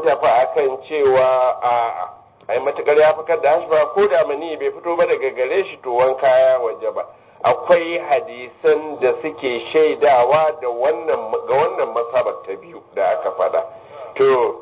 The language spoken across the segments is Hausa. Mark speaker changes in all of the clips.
Speaker 1: tafi akan cewa a ai matukar ya fakar da hashba ko da mani bai fito ba daga gare shi to wanka ya waje ba akwai hadisan da suke shaidawa da wannan ga wannan masabar ta biyu da aka faɗa to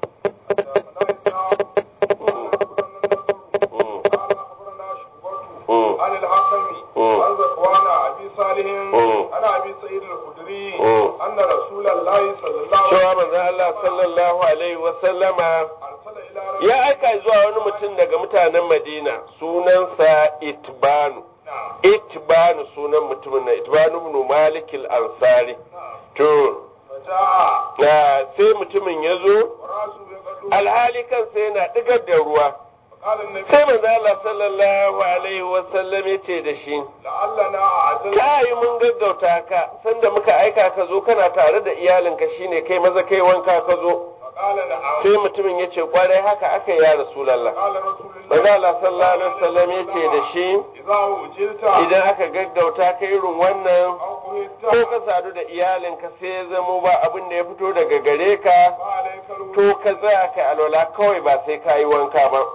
Speaker 2: عن الحكم عن ذكوان ابي صالح عن ابي سعيد الخدري ان رسول الله صلى الله عليه
Speaker 1: cewa manzo Allah sallallahu alaihi wa sallama
Speaker 2: ارسل الى رجل
Speaker 1: ya aika zuwa wani mutum daga mutanen Madina sunansa Itbanu
Speaker 2: نعم
Speaker 1: Itbanu sunan mutumin na Itbanu ibn Malik al-Ansari to
Speaker 2: فجاء
Speaker 1: na sai mutumin ya zo
Speaker 2: وراسه يقدم
Speaker 1: alhali kansa yana digar da ruwa
Speaker 2: فقال النبي
Speaker 1: sai manzo Allah sallallahu alaihi wa sallam ya ce da shi
Speaker 2: لعلنا اعدل
Speaker 1: ka yi mun gaggauta ka sanda muka aika ka zo kana tare da iyalinka shine kai maza kai wanka ka zo
Speaker 2: فقال نعم
Speaker 1: sai mutumin ya ce kwarai haka aka yi ya rasulallah
Speaker 2: قال رسول
Speaker 1: manzo
Speaker 2: الله
Speaker 1: Allah sallallahu alaihi wasallam ya ce da shi
Speaker 2: اذا وجلت
Speaker 1: idan aka gaggauta ka irin wannan
Speaker 2: او
Speaker 1: ko
Speaker 2: قهدت
Speaker 1: ka sadu da iyalinka sai ya zamo ba abin da ya fito daga gare ka
Speaker 2: فعليك الوضوء
Speaker 1: to ka tsaya kai alwala kawai ba sai ka yi wanka ba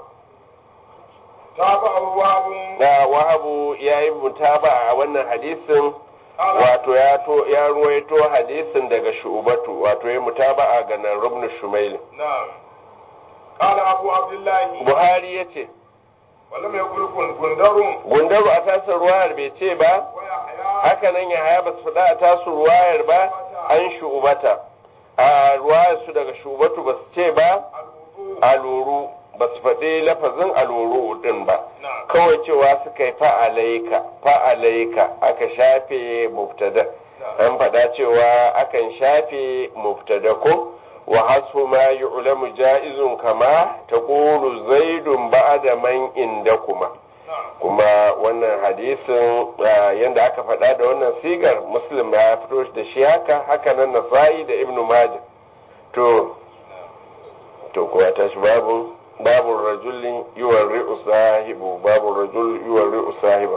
Speaker 2: تابعه وهب
Speaker 1: da wahabu ya yi mutaba a wannan hadisin
Speaker 2: قال
Speaker 1: wato ya to ya ruwaito hadisin daga shu'batu wato ya mutaba a ganan rubnu shumail
Speaker 2: نعم قال ابو عبد الله
Speaker 1: buhari ya ce
Speaker 2: ولم يقل كن كندر
Speaker 1: gundaru a tasar ruwayar bai ce ba
Speaker 2: ويحيى
Speaker 1: haka nan ya haya ba su faɗa a tasu ruwayar ba an shu'ubata a ruwayar su daga shu'ubatu ba su ce ba
Speaker 2: الوضوء
Speaker 1: aluru ba su faɗi lafazin aluru din ba
Speaker 2: نعم
Speaker 1: kawai cewa suka yi fa'alaika fa'alaika aka shafe mubtada an faɗa cewa akan shafe mubtada ko wa hasfu ma yu'lamu ja'izun kama taqulu zaidun ba'da man indakuma
Speaker 2: نعم
Speaker 1: kuma wannan hadisin ah, yanda aka faɗa da wannan sigar muslim ya fito da shi haka haka nan nasa'i da ibnu majah to to kuwa tashi babu babu rajulin yuwarri'u sahibu babu rajul yuwarri'u sahiba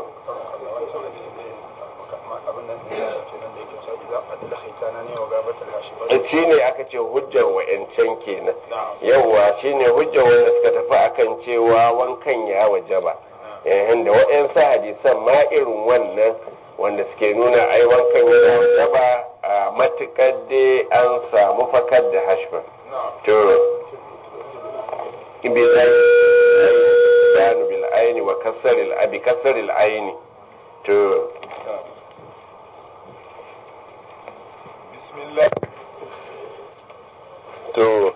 Speaker 1: shi ne aka ce hujjar wa'yancan kenan yawwa shi ne hujjar wanda suka tafi akan cewa wankan ya wajaba yayin da waɗansu hadisan ma irin wannan wanda suke nuna ai wankan yana wajaba a matuƙar dai an samu fakar da hashfa to بالعين بيان بالعين وكسر الأبي كسر العين تو
Speaker 2: بسم الله
Speaker 1: تو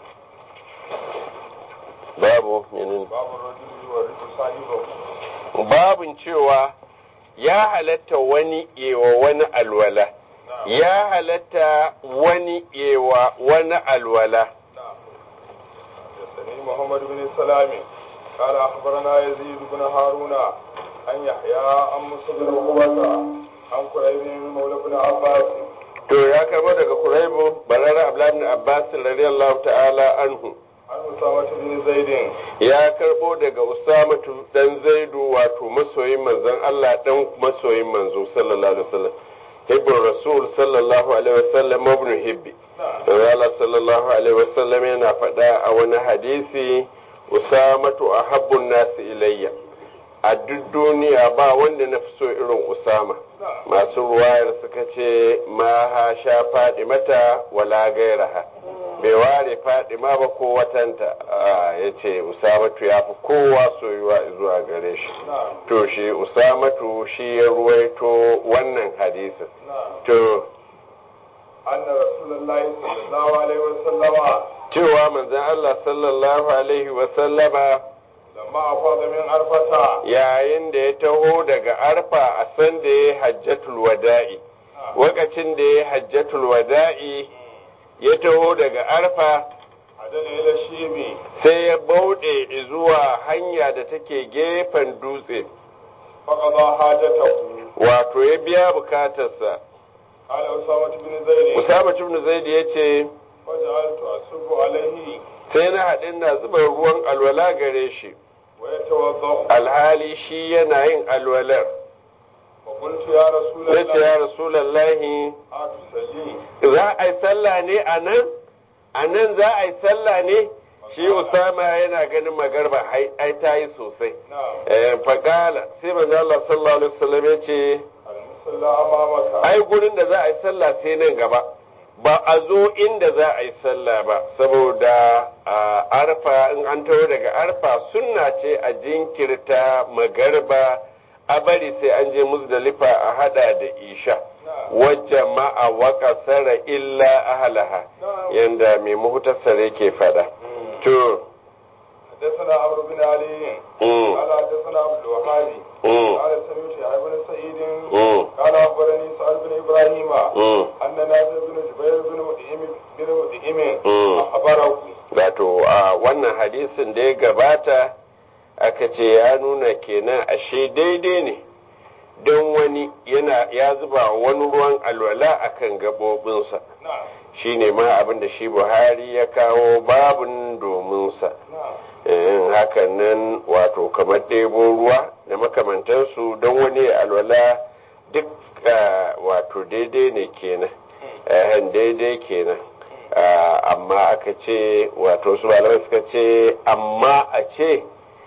Speaker 1: babu menene
Speaker 2: باب الرجل يورث صاحبه
Speaker 1: babun cewa ya halatta wani yewa wani alwala ya halatta wani yewa wani alwala
Speaker 2: نعم حدثني محمد بن سلام قال اخبرنا يزيد بن هارون عن يحيى عن موسى بن عقبة عن قريب مولى بن عباس
Speaker 1: to ya karbo daga kuraibu barara abdullahi ibn abbas radiyallahu ta'ala anhu
Speaker 2: عن أسامة بن زيد
Speaker 1: ya karbo daga usamatu dan zaidu wato masoyin manzon Allah dan masoyin manzo sallallahu alaihi wasallam hibbur rasul sallallahu alaihi wasallam ibn hibbi Allah sallallahu alaihi wasallam yana faɗa a wani hadisi usamatu ahabbun nasi ilayya a duk duniya ba wanda na fi so irin usama masu ruwayar suka ce ma ha sha faɗi mata wala gairaha bai ware fadima ba ko watanta ya ce usamatu ya fi kowa soyuwa zuwa gare shi to shi usamatu shi ya ruwaito wannan hadisin to
Speaker 2: أن رسول الله صلى الله عليه وسلم
Speaker 1: cewa manzon Allah sallallahu alaihi wasallama
Speaker 2: لما أفاض من عرفة
Speaker 1: yayin da ya taho daga arfa a san da ya hajjatul wada'i wakacin da ya hajjatul wada'i ya taho daga arfa
Speaker 2: عدل إلى الشيب
Speaker 1: sai ya bauɗe zuwa hanya da take gefen dutse
Speaker 2: فقضى حاجته
Speaker 1: wato ya biya bukatarsa
Speaker 2: قال أسامة بن زيد
Speaker 1: usama ibn zaid ya ce
Speaker 2: فجعلت أصب عليه
Speaker 1: sai na haɗin na zuba ruwan alwala gare shi
Speaker 2: ويتوضأ
Speaker 1: alhali shi yana yin alwalar
Speaker 2: وقلت يا رسول
Speaker 1: ya ce ya
Speaker 2: الله
Speaker 1: rasulallahi
Speaker 2: أتصلي
Speaker 1: za a yi sallah ne a nan a nan za a yi sallah ne shi usama yana ganin magarba ai ai ta yi sosai
Speaker 2: نعم
Speaker 1: Eh, faqala sai manzo Allah sallallahu alaihi wasallam ya ce
Speaker 2: المصلى أمامك
Speaker 1: ai gurin da za a yi sallah sai nan gaba ba a zo inda za a yi sallah ba saboda a arfa in an taho daga arfa sunna ce a jinkirta magarba a bari sai an je muzdalifa a hada da isha wajen ma'a waka sara illa ahalaha yanda mai muhtasar yake fada to
Speaker 2: حدثنا عمرو بن علي
Speaker 1: mm,
Speaker 2: قال حدثنا عبد الوهاب
Speaker 1: mm,
Speaker 2: قال سمعت يحيى بن سعيد
Speaker 1: mm,
Speaker 2: قال اخبرني سعد بن ابراهيم
Speaker 1: mm.
Speaker 2: ان نافع بن جبير بن مدئم بن مدئم
Speaker 1: Mm.
Speaker 2: اخبره
Speaker 1: wato a wannan hadisin da ya gabata aka ce ya nuna kenan ashe daidai ne don wani yana ya zuba wani ruwan alwala akan gaɓoɓinsa
Speaker 2: نعم
Speaker 1: shine ma abin da shi buhari ya kawo babun dominsa
Speaker 2: نعم
Speaker 1: in hakan nan wato kamar ɗebo ruwa da makamantansu don wani alwala duk ah, wato daidai ne kenan eh, daidai kenan Ah, amma aka ce wato su malamai suka ce amma a ce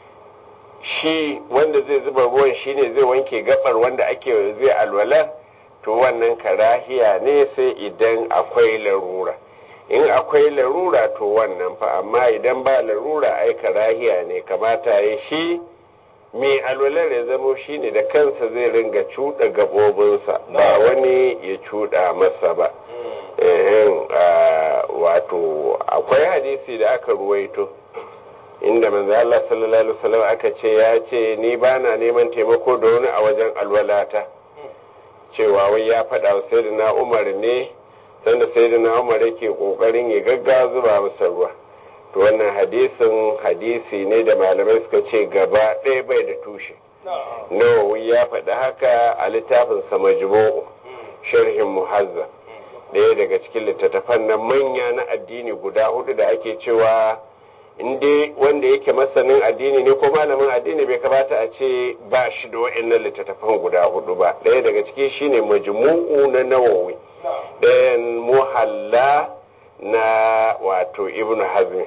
Speaker 1: shi wanda zai zuba ruwan shine zai wanke gabar wanda ake zai alwala to wannan karahiya ne sai idan akwai larura in akwai larura to wannan fa amma idan ba larura ai karahiya ne kamata ya shi mai alwalar ya zamo shi ne da kansa zai ringa cuɗa gaɓoɓinsa ba wani ya cuɗa masa ba Ehem, ah, wato akwai hadisi da aka ruwaito inda manzo Allah sallallahu alaihi wasallam aka ce ya ce ni ba na neman taimako da wani a wajen alwalata cewa wai ya faɗa wa sayyidina Umar ne sanda sayyidina Umar yake kokarin ya gaggawa zuba masa ruwa to wannan hadisin hadisi ne da malamai suka ce gaba ɗaya bai da tushe
Speaker 2: نعم
Speaker 1: Nawawi ya faɗi haka a littafin sa majmu'u sharhin muhazza ɗaya daga cikin littattafan nan manya na addini guda hudu da ake cewa in dai wanda yake masanin addini ne ko malamin addini bai kamata a ce ba shi da wa'annan littattafan guda hudu ba ɗaya daga ciki shine majmu'u na nawawi
Speaker 2: نعم
Speaker 1: ɗayan muhalla na wato ibnu hazmi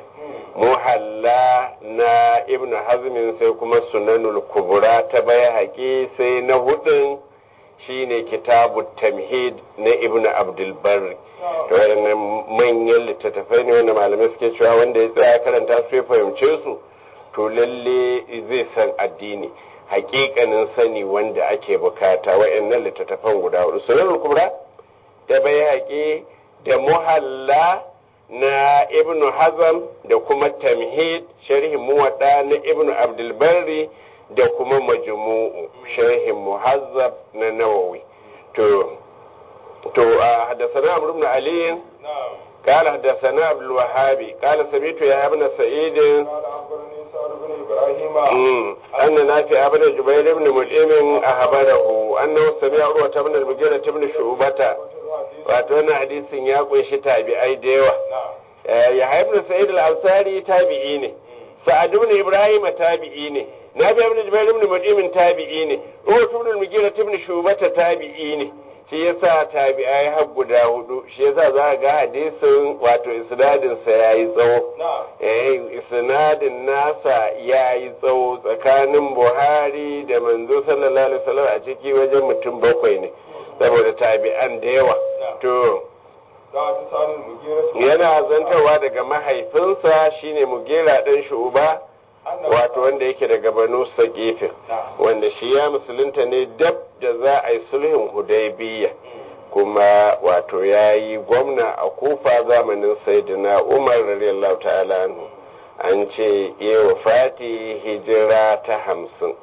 Speaker 1: muhalla na ibnu hazmin sai kuma sunanul kubura ta bai sai na hudun shine kitabu tamhid na ibnu abdulbarri to waɗannan manyan littattafai ne wanda malamai suke cewa wanda ya tsaya karanta su ya fahimce su to lalle zai san addini hakikanin sani wanda ake bukata wa'annan littattafan guda hudu sunanul kubra da bai da muhalla na ibnu hazam da kuma tamhid sharhin muwadda na ibnu abdulbarri da kuma majmu'u sharhin muhazzab na nawawi to to a haddathana amr ibn ali
Speaker 2: نعم
Speaker 1: قال حدثنا عبد الوهاب قال سمعت يا ابن سعيد
Speaker 2: قال اخبرني سعد بن ابراهيم
Speaker 1: أمم، أن نافع بن جبير بن مطعم أخبره أنه سمع عروة بن المغيرة بن شعبة wato wannan hadisin ya kunshi tabi'ai da yawa
Speaker 2: نعم
Speaker 1: ya haifar sa'id al-ansari tabi'i ne sa'ad ibn ibrahim tabi'i ne nabi ibn jubair ibn mud'im tabi'i ne ruwa ibn al-mughira ibn shubata tabi'i ne shi yasa tabi'ai har guda hudu shi yasa za ga hadisin wato isnadin sa yayi tsawo
Speaker 2: نعم
Speaker 1: eh isnadin nasa yayi tsawo tsakanin buhari da manzo sallallahu alaihi wasallam a ciki wajen mutum bakwai ne saboda tabi'an da yawa to
Speaker 2: ذات سعد المغيرة
Speaker 1: yana zantarwa daga mahaifinsa shine mugera ɗan shuba wato wanda yake daga banu saƙifin wanda shi ya musulunta ne dab da za a yi sulhin hudaybiya kuma wato ya yi gwamna a kufa zamanin sayyidina umar radiyallahu ta'ala anhu an ce iya fati hijira ta hamsin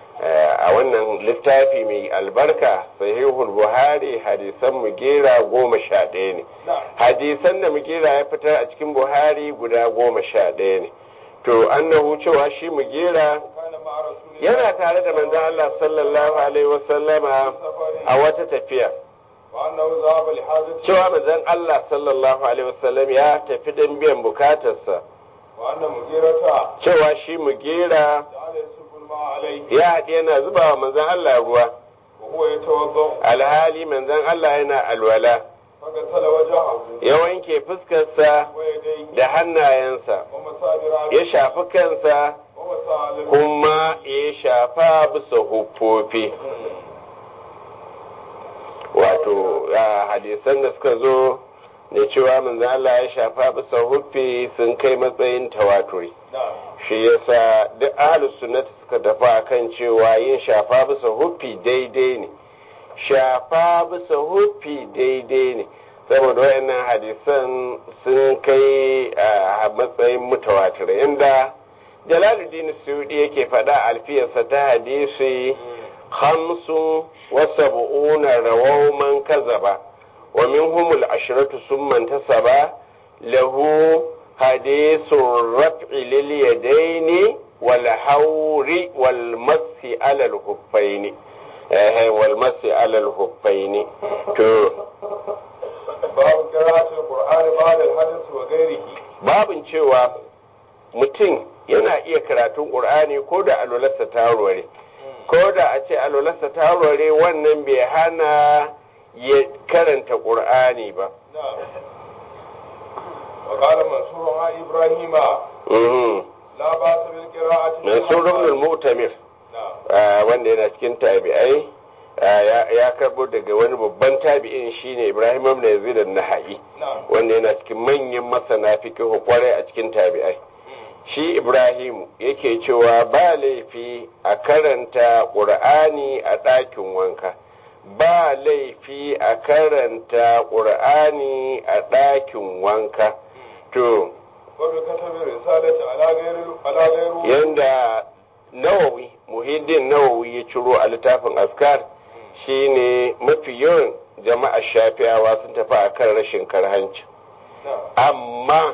Speaker 1: a wannan littafi mai albarka sahihul buhari hadisan mugera goma sha ɗaya ne hadisan da mugera ya fitar a cikin buhari guda goma sha ɗaya ne to annahu cewa shi mugera
Speaker 2: كان مع رسول الله
Speaker 1: yana tare da manzon Allah sallallahu alaihi wasallama a wata tafiya
Speaker 2: وأنه ذهب لحاجته
Speaker 1: cewa manzon Allah sallallahu alaihi wasallam ya tafi don biyan bukatarsa
Speaker 2: وأن مغيرة
Speaker 1: cewa shi mugera
Speaker 2: جعل يسب الماء عليه
Speaker 1: ya haɗi yana zuba wa manzon Allah ruwa
Speaker 2: وهو يتوضأ
Speaker 1: alhali manzon Allah yana alwala
Speaker 2: فغسل وجهه
Speaker 1: ya wanke fuskarsa
Speaker 2: ويديه
Speaker 1: da hannayensa
Speaker 2: ومسابر
Speaker 1: ya shafi kansa
Speaker 2: ومسالم
Speaker 1: kuma ya shafa bisa huffofi wato a hadisan da suka zo da cewa manzo Allah ya shafa bisa huffi sun kai matsayin tawaturi
Speaker 2: نعم
Speaker 1: shi yasa duk ahlus sunnati suka tafi akan cewa yin shafa bisa huffi daidai ne shafa bisa huffi daidai ne saboda wayannan hadisan sun kai a matsayin mutawatir inda jalaluddin suyudi yake faɗa alfiyarsa ta hadisi hamsin wa sab'una rawaw man kazaba wa minhum al-ashratu summan tasaba lahu hadithur raf'i lil yadaini wal hawri wal masi ala al-huffaini eh wal masi ala al-huffaini to
Speaker 2: باب قراءة القرآن بعد الحدث وغيره
Speaker 1: babin cewa mutum yana iya karatun ƙur'ani ko da alwalarsa ta warware ko da a ce alwalarsa ta warware wannan bai hana ya karanta ƙur'ani ba
Speaker 2: نعم وقال منصور عن إبراهيم
Speaker 1: Mhm.
Speaker 2: لا بأس بالقراءة
Speaker 1: Mansur ibn al-Mu'tamir
Speaker 2: نعم
Speaker 1: ah, wanda yana cikin tabi'ai ah, ya- ya karbo daga wani babban tabi'in shine Ibrahim ibn Yazid an-Nahai
Speaker 2: نعم
Speaker 1: wanda yana cikin manyan masana fiqh kwarai a cikin tabi'ai shi Ibrahimu yake cewa ba laifi a karanta ƙur'ani a ɗakin wanka ba laifi a karanta ƙur'ani a ɗakin wanka to
Speaker 2: وبكتب الرسالة على غير على غير
Speaker 1: yanda nawawi muhiddin nawawi ya ciro a littafin askar shine mafi yawan jama'a shafi'awa sun tafi a kan rashin karhanci
Speaker 2: نعم
Speaker 1: amma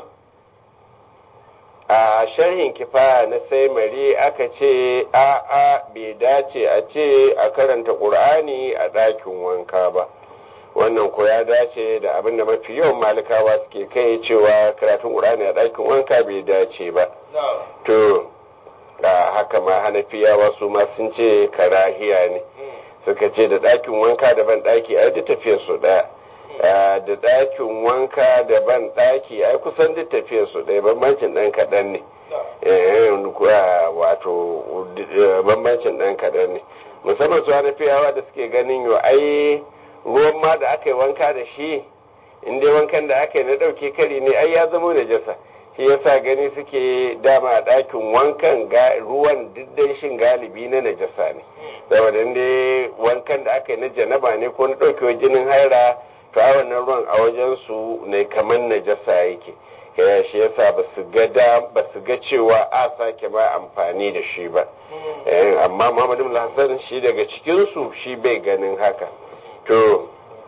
Speaker 1: a sharhin kifaya na sai mari aka ce a'a bai dace a ce a karanta ƙur'ani a ɗakin wanka ba wannan ko ya dace da abin da mafi yawan malikawa suke kai cewa karatun ƙur'ani a ɗakin wanka bai dace ba
Speaker 2: نعم
Speaker 1: to a haka ma hanafiyawa su ma sun ce karahiya ne suka ce da ɗakin wanka da ban ɗaki ai duk tafiyar su ɗaya Ah, da ɗakin wanka da ban ɗaki ai kusan duk tafiyar su ɗaya bambancin ɗan kaɗan ne
Speaker 2: نعم
Speaker 1: Eh, kuwa wato eh, bambancin ɗan kaɗan ne musamman su hanafiyawa da suke ganin yau ai ruwan ma da aka yi wanka da shi in dai wankan da aka yi na ɗauke kari ne ai ya zama najasa shi yasa gani suke dama a ɗakin wankan ga ruwan diddai shin galibi na najasa ne saboda in dai wankan da aka yi na janaba ne ko na ɗaukewar jinin haira to a wannan ruwan a wajen su ne kamar najasa yake ya shi yasa ba su ga da ba su ga cewa a sake ba amfani da shi ba Eh, amma Muhammadu bin Hassan shi daga cikin su shi bai ganin haka to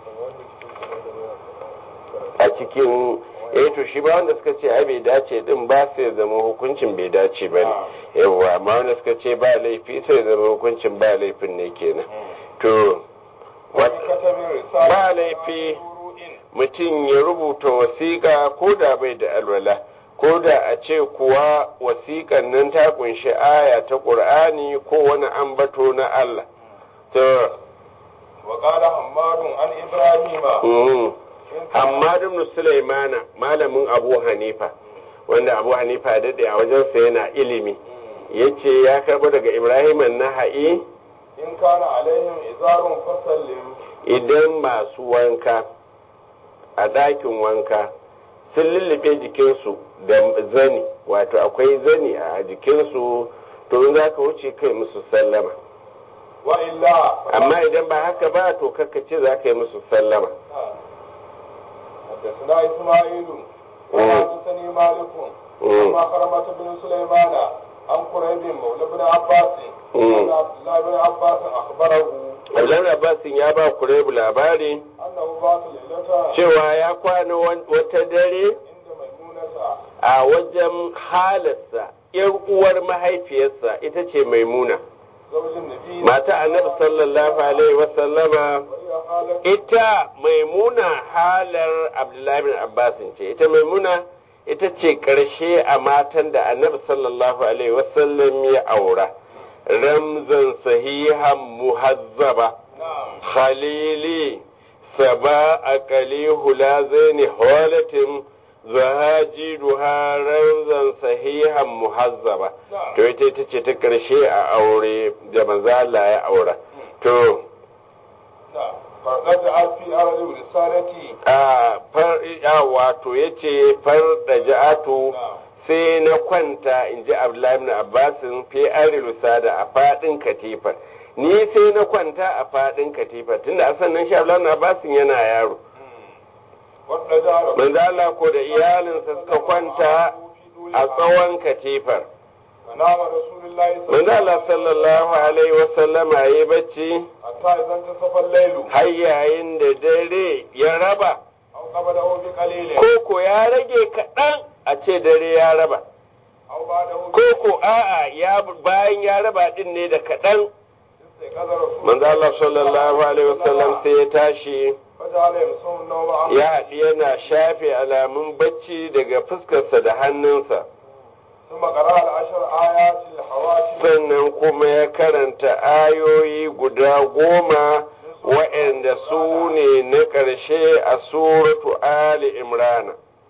Speaker 1: a cikin eh to shi ba wanda suka ce ai bai dace din ba sai zama hukuncin bai dace ba ne yawa amma wanda suka ce ba laifi sai zama hukuncin ba laifin ne kenan to wat-
Speaker 2: وبكتب الرسالة
Speaker 1: ba laifi mutum ya rubuta wasiƙa ko da bai da alwala ko da a ce kuwa wasiƙan nan ta kunshi aya ta ƙur'ani ko wani ambato na Allah to
Speaker 2: وقال حماد عن إبراهيم
Speaker 1: mm.
Speaker 2: إن كان-
Speaker 1: Hammad ibn Sulaimana malamin Abu Hanifa wanda Abu Hanifa ya dade a wajensa yana ilimi yace ya karbo daga Ibrahim an-Nahai
Speaker 2: إن كان عليهم إزار فسلم
Speaker 1: idan masu wanka a ɗakin wanka sun lullube jikinsu da zani wato akwai zani a jikinsu to in za ka wuce kai musu sallama
Speaker 2: وإلا
Speaker 1: amma idan ba haka ba to kakka ce za ka yi musu sallama
Speaker 2: حدثنا إسماعيل
Speaker 1: مم.
Speaker 2: وحدثني مالك
Speaker 1: مم.
Speaker 2: عن خرمة بن سليمان عن قريب مولى بن عباس
Speaker 1: مم.
Speaker 2: أن عبد الله بن عباس أخبره
Speaker 1: Abdullahi Abbasin ya ba Kurebu labari
Speaker 2: أنه بات ليلة
Speaker 1: cewa ya kwana wan- wata dare
Speaker 2: عند ميمونة
Speaker 1: a wajen halarsa ‘yar uwar mahaifiyarsa ita ce maimuna
Speaker 2: زوج النبي
Speaker 1: mata annabi sallallahu alaihi wasallama
Speaker 2: وهي خالة
Speaker 1: ita maimuna halar abdullahi bin abbasin ce ita maimuna ita ce ƙarshe a matan da annabi sallallahu alaihi wasallam ya aura ramzan sahihan muhazzaba
Speaker 2: نعم
Speaker 1: khalili saba aqali hulazaini hawalatin zahaji duha ranzan sahihan muhazzaba to ita ita ce ta karshe a aure da manzo Allah ya aura to
Speaker 2: farɗar alfi arzu risalati
Speaker 1: a far a wato yace far da ja'atu sai na kwanta in ji Abdullahi ibn Abbasin fi arilusa da a fadin katifar ni sai na kwanta a fadin katifar tunda a sannan shi Abdullahi ibn Abbasin yana yaro
Speaker 2: wadda jara
Speaker 1: manzo Allah ko da iyalinsa suka kwanta a tsawon katifar
Speaker 2: nama rasulullahi
Speaker 1: manzo Allah sallallahu alaihi wasallam yayi bacci
Speaker 2: hatta idan ta safar lailu
Speaker 1: har yayin da dare ya raba
Speaker 2: aw qabala hu bi qalilin
Speaker 1: ko ko ya rage kaɗan a ce dare ya raba
Speaker 2: aw ba'dahu
Speaker 1: ko ko a'a ya bayan ya raba din ne da kaɗan
Speaker 2: sai kaza rasul
Speaker 1: manzo Allah sallallahu alaihi wasallam sai ya tashi
Speaker 2: fajala yamsun nawma an
Speaker 1: ya haɗi yana shafe alamun bacci daga fuskarsa da hannunsa
Speaker 2: ثم قرأ العشر آيات الحواشي
Speaker 1: sannan kuma ya karanta ayoyi guda goma waɗanda su ne na ƙarshe a suratu Ali Imrana.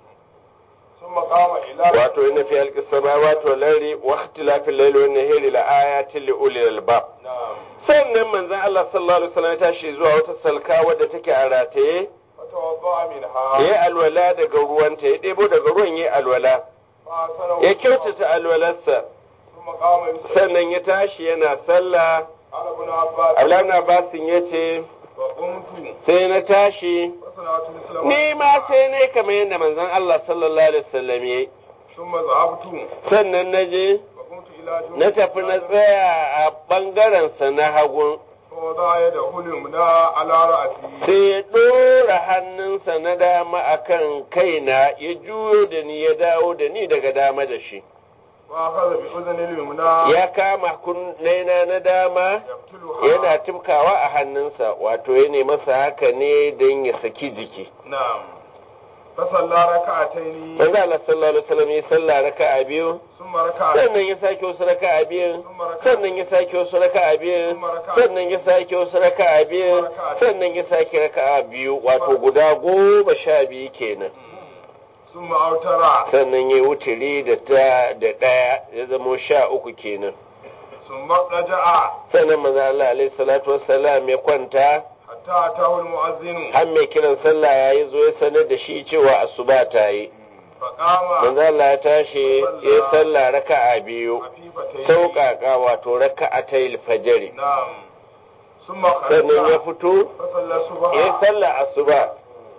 Speaker 2: ثم قام إلى
Speaker 1: Wato ina fi halƙi samawati wal ardi wa ikhtilafil layli wan nahari la ayatin li ulil albab.
Speaker 2: نعم
Speaker 1: Sannan manzon Allah sallallahu alaihi wasallam ya tashi zuwa wata salka wadda take a rataye,
Speaker 2: فتوضأ منها
Speaker 1: ya alwala daga ruwanta, ya ɗebo daga ruwan ya alwala,
Speaker 2: فأحسنه
Speaker 1: ya kyautata alwalarsa,
Speaker 2: ثم قام يصلي
Speaker 1: sannan ya tashi yana sallah.
Speaker 2: قال ابن عباس
Speaker 1: Abdullahi Abbasin ya ce,
Speaker 2: فقمت
Speaker 1: sai na tashi
Speaker 2: فصنعت مثل
Speaker 1: ni ma sai ne kamar yadda manzon Allah sallallahu alaihi wasallam yayi
Speaker 2: ثم ذهبت
Speaker 1: sannan na je
Speaker 2: فقمت إلى جنب
Speaker 1: na tafi na tsaya a bangaren sa na hagu
Speaker 2: فوضع يده اليمنى على رأسي
Speaker 1: sai ya ɗora hannunsa na dama akan kaina ya juyo da ni ya dawo da ni daga dama da shi
Speaker 2: وأخذ بأذن اليمنى
Speaker 1: ya kama kunnaina na dama
Speaker 2: يقتلها
Speaker 1: yana tumkawa a hannunsa wato ya masa haka ne don ya saki jiki
Speaker 2: نعم فصلى ركعتين
Speaker 1: manzo Allah sallallahu alaihi wasallam ya sallah raka'a biyu
Speaker 2: ثم ركع
Speaker 1: sannan ya sake wasu raka'a biyu
Speaker 2: ثم ركع
Speaker 1: sannan ya sake wasu raka'a biyu sannan ya sake wasu raka'a biyu sannan ya sake raka'a biyu wato guda goma sha biyu kenan
Speaker 2: ثم أوتر
Speaker 1: sannan ya wuturi da ta da ɗaya ya zamo sha uku kenan
Speaker 2: ثم رجع
Speaker 1: sannan manzo Allah alaihi salatu wassalam ya kwanta
Speaker 2: حتى أتاه المؤذن
Speaker 1: har mai kiran sallah yayi zo ya sanar da shi cewa asuba ta yi
Speaker 2: فقام
Speaker 1: manzo Allah ya tashi ya yi sallah raka'a biyu
Speaker 2: خفيفتين
Speaker 1: sauƙaƙa wato raka'atayil fajri
Speaker 2: نعم ثم
Speaker 1: sannan ya
Speaker 2: خرج
Speaker 1: fito
Speaker 2: فصلى
Speaker 1: ya yi
Speaker 2: الصبح
Speaker 1: sallah asuba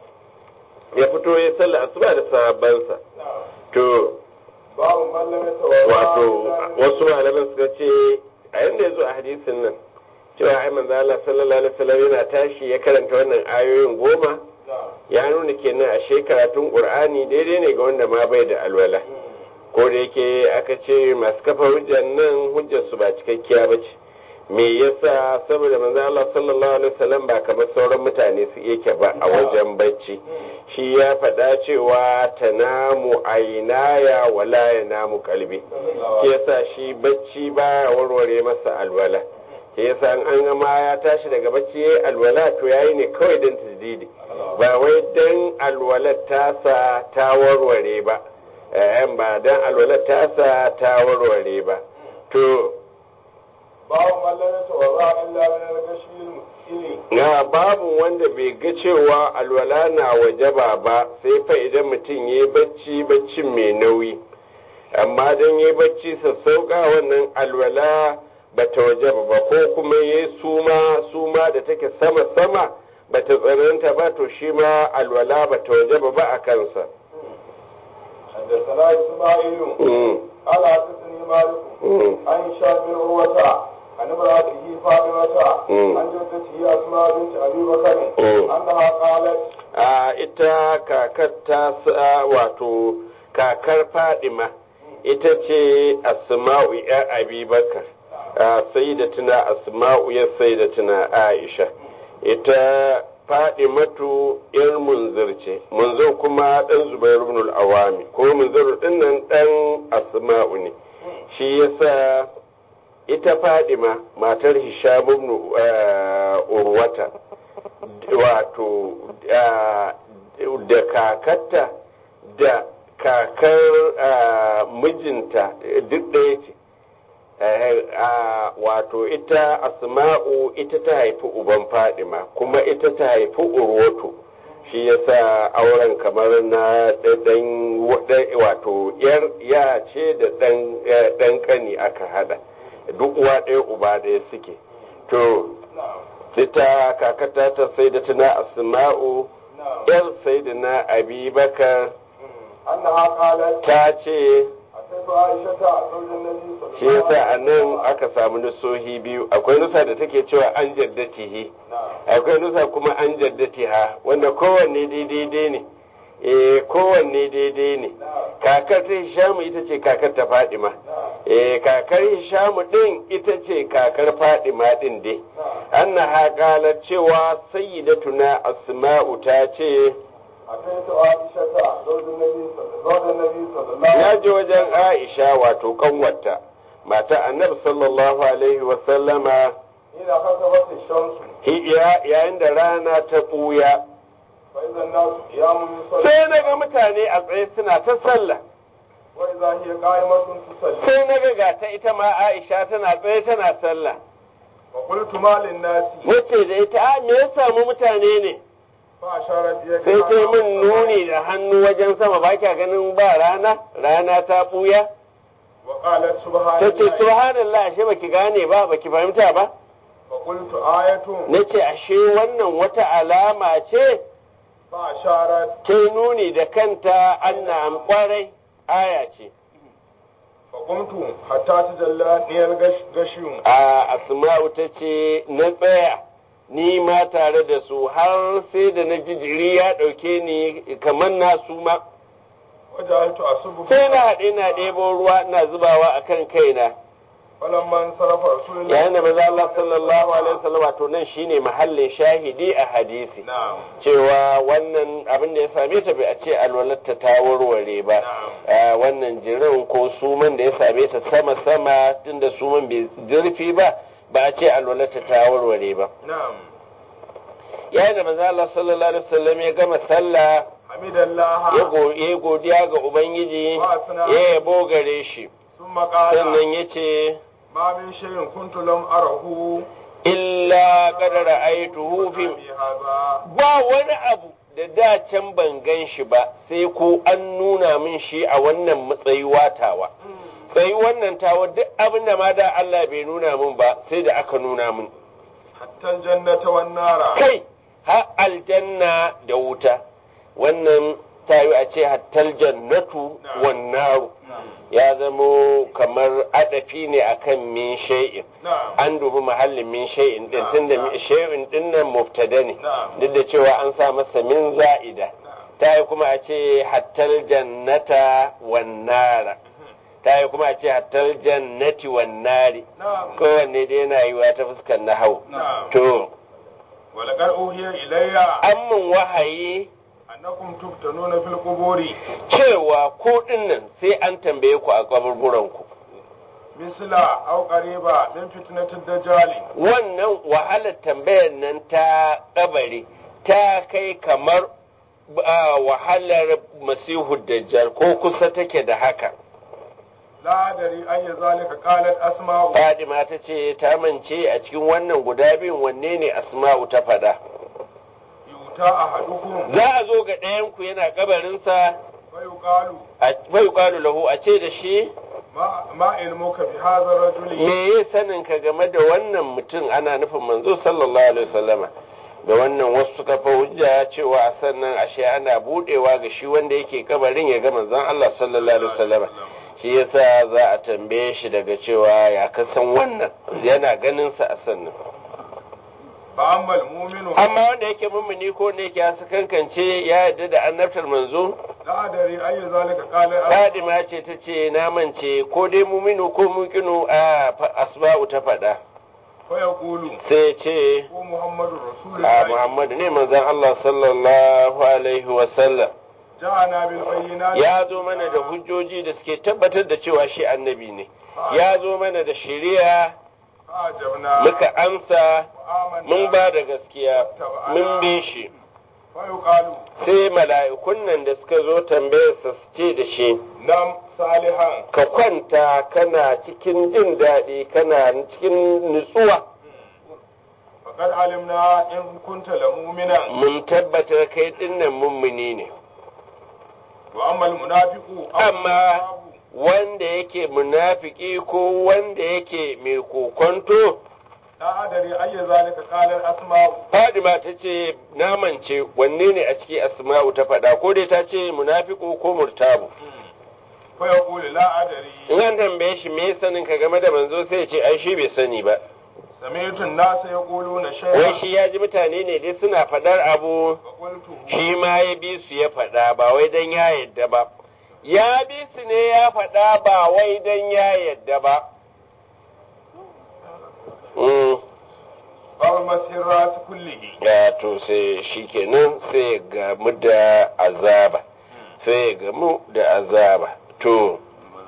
Speaker 1: ya fito ya yi sallah asuba da sahabbansa to
Speaker 2: باب من لم يتوضا
Speaker 1: wato wasu malaman suka ce a yanda ya zo a hadisin nan cewa ai manzo Allah sallallahu alaihi wasallam yana tashi ya karanta wannan ayoyin goma
Speaker 2: نعم
Speaker 1: ya nuna kenan a karatun Qur'ani daidai ne ga wanda ma bai da alwala ko da yake aka ce masu kafa hujjar nan hujjar su ba cikakkiya ba ce me yasa saboda manzo Allah sallallahu alaihi wasallam ba kamar sauran mutane su yake ba a wajen bacci shi ya faɗa cewa tanamu ainaya wala yanamu kalbi shi yasa shi bacci ba warware masa alwala shi yasa an ga ma ya tashi daga bacci yayi alwala to yayi ne kawai dan tajdidi ba wai dan alwalar tasa ta warware ba eh ba dan alwalar tasa ta warware ba to
Speaker 2: باب من لم يتوضا الا من الغشي المسكين
Speaker 1: na babu wanda bai ga cewa alwala na wajaba ba sai fa idan mutum ya yi bacci baccin mai nauyi amma don ya yi bacci sassauka wannan alwala ba ta wajaba ba ko kuma ya yi suma suma da take sama-sama ba ta tsananta ba to shi ma alwala ba ta wajaba ba a kansa
Speaker 2: حدثنا اسماعيل
Speaker 1: Mm,
Speaker 2: قال حدثني مالك
Speaker 1: mm,
Speaker 2: عن هشام بن عروة عن امرأته فاطمة
Speaker 1: مم.
Speaker 2: عن جدته أسماء بنت أبي بكر
Speaker 1: مم.
Speaker 2: أنها قالت
Speaker 1: a ita kakar ta sa wato kakar fadima ita ce asma'u ya abubakar sai da tuna asma'u ya sai da tuna aisha ita fadimatu yar munzir ce munzir kuma dan zubairu ibn al-awami ko munzir din nan dan asma'u ne shi yasa ita fadima matar hisham ibn uh, urwata wato da kakarta da kakar mijinta duk ɗaya ce wato ita asma'u ita ta haifi uban fadima kuma ita ta haifi urwatu shi yasa auren kamar na ɗan wato ya ce da ɗan ƙani aka hada duk uwa ɗaya uba ɗaya suke to ita kakata ta sai da tuna asma'u yar sai da na abubakar ta ce shi yasa a nan aka samu nusohi biyu akwai nusa da take cewa an jaddatihi akwai nusa kuma an jaddatiha wanda kowanne daidai ne eh kowanne daidai ne kakar ta hishamu ita ce kakar ta fadima eh kakar hishamu din ita ce kakar fadima din dai anna haƙalar cewa sayyidatuna asma'u ta ce ya ji wajen aisha wato kanwata mata annabi sallallahu alaihi wasallama yayin da rana ta ɓuya sai na ga mutane a tsaye suna ta sallah sai na ga gata ita ma aisha tana tsaye tana sallah wace da ita a me ya samu mutane ne sai sai min nuni da hannu wajen sama ba kya ganin ba rana rana ta buya ta ce subhanallah ashe baki gane ba baki fahimta ba na ce ashe wannan wata alama ce ta nuni da kanta anna kwarai aya ce
Speaker 2: faƙumtu hatta ta jalla niyar gashiyun
Speaker 1: a asma'u ta ce na tsaya ni ma tare da su har sai da na ji jiri ya ɗauke ni kamar na su ma sai na haɗe na ɗebo ruwa na zubawa a kan kaina
Speaker 2: falamman sarrafa rasulullahi
Speaker 1: yayin da maza Allah sallallahu alaihi wasallam wato nan shine mahallin shahidi a hadisi cewa wannan abin da ya same ta bai a ce alwalarta ta warware ba wannan jirin ko suman da ya same ta sama sama tunda suman bai zurfi ba ba a ce alwalarta ta warware ba yayin da maza Allah sallallahu alaihi wasallam ya gama sallah ya godiya ga ubangiji ya yabo gare shi sannan ya ce
Speaker 2: ma min shayin kuntu lam arahu
Speaker 1: illa kadara aituhu fi ba wani abu da da can ban gan shi ba sai ko an nuna min shi a wannan matsayi watawa sai wannan tawa duk abin da ma da Allah bai nuna min ba sai da aka nuna min
Speaker 2: hatta jannata wan nara
Speaker 1: kai ha aljanna da wuta wannan tayi a ce hattal jannatu wan naru ya zamo kamar adafi ne akan min shay'in an dubi mahallin min shay'in din tunda shay'in din nan mubtada ne duk da cewa an sa masa min za'ida ta yi kuma a ce hattal jannata wan nara ta yi kuma a ce hattal jannati wan nari kowanne dai yana yiwa ta fuskar na hau to
Speaker 2: walaqad uhiya ilayya
Speaker 1: an mun wahayi
Speaker 2: annakum tuftanuna fil quburi
Speaker 1: cewa ko dinnan sai an tambaye ku a kaburburan ku
Speaker 2: misla aw qariba min fitnatid dajjal
Speaker 1: wannan wahalar tambayar nan ta kabari ta kai kamar wahalar masihu dajjal ko kusa take da haka
Speaker 2: la dari an ya zalika qalat asma'u
Speaker 1: Fadima ta ce ta mance a cikin wannan guda biyun wanne ne asma'u ta fada
Speaker 2: yuta ahadukum
Speaker 1: za a zo ga ɗayanku yana kabarinsa
Speaker 2: fa yuqalu
Speaker 1: fa yuqalu lahu a ce da shi
Speaker 2: ma ma ilmuka bi hadha rajuli
Speaker 1: me ya sanin ka game da wannan mutum ana nufin manzo sallallahu alaihi wasallama da wannan wasu suka fa hujja cewa a sannan ashe ana budewa ga shi wanda yake kabarin ya ga manzon Allah sallallahu alaihi wasallama shi yasa za a tambaye shi daga cewa ya kasan wannan yana ganin sa a sannan
Speaker 2: fa ammal mu'minu
Speaker 1: amma wanda yake mummuni ko ne yake hasu kankance ya yarda da annabtar manzo
Speaker 2: la dari an ya zalika qalat
Speaker 1: Fadima ce ta ce na mance ko dai muminu ko mukinu a asba'u ta faɗa
Speaker 2: fa yaqulu
Speaker 1: sai ce
Speaker 2: ko muhammadu
Speaker 1: a
Speaker 2: rasulullahi
Speaker 1: Muhammadu ne manzon Allah sallallahu alaihi wa sallam
Speaker 2: ja'ana bil bayyinati
Speaker 1: ya zo mana da hujjoji da suke tabbatar da cewa shi annabi ne ya zo mana da shari'a
Speaker 2: فأجبنا
Speaker 1: muka amsa
Speaker 2: وآمنا
Speaker 1: mun ba da gaskiya mun bi shi
Speaker 2: فيقال
Speaker 1: sai mala'ikun nan da suka zo tambayarsa su ce da shi
Speaker 2: نم صالحا
Speaker 1: ka kwanta kana cikin jin daɗi kana cikin nutsuwa
Speaker 2: فقد علمنا إن كنت لمؤمنا
Speaker 1: mun tabbatar kai dinnan mummuni ne
Speaker 2: وأما المنافق أو
Speaker 1: أما
Speaker 2: المرتاب
Speaker 1: wanda yake munafiki ko wanda yake mai kokonto
Speaker 2: لا أدري أي ذلك قال الأسماء
Speaker 1: Fadima ta ce namance wanne ne a ciki asma'u ta faɗa ko dai ta ce munafiku ko murtabu
Speaker 2: فيقول لا أدري
Speaker 1: in an tambaye shi me sanin ka game da manzo sai ya ce ai shi bai sani ba
Speaker 2: سمعت الناس يقولون
Speaker 1: wai
Speaker 2: شيئا
Speaker 1: shi ya ji mutane ne dai suna faɗar abu
Speaker 2: فقلت
Speaker 1: shi ma ya bi su ya faɗa ba wai dan ya yadda ba ya bi su ne ya faɗa ba wai dan ya yadda ba Mm.
Speaker 2: باب مسح الرأس كله
Speaker 1: ya to sai shi kenan sai ya gamu da azaba sai ya gamu da azaba to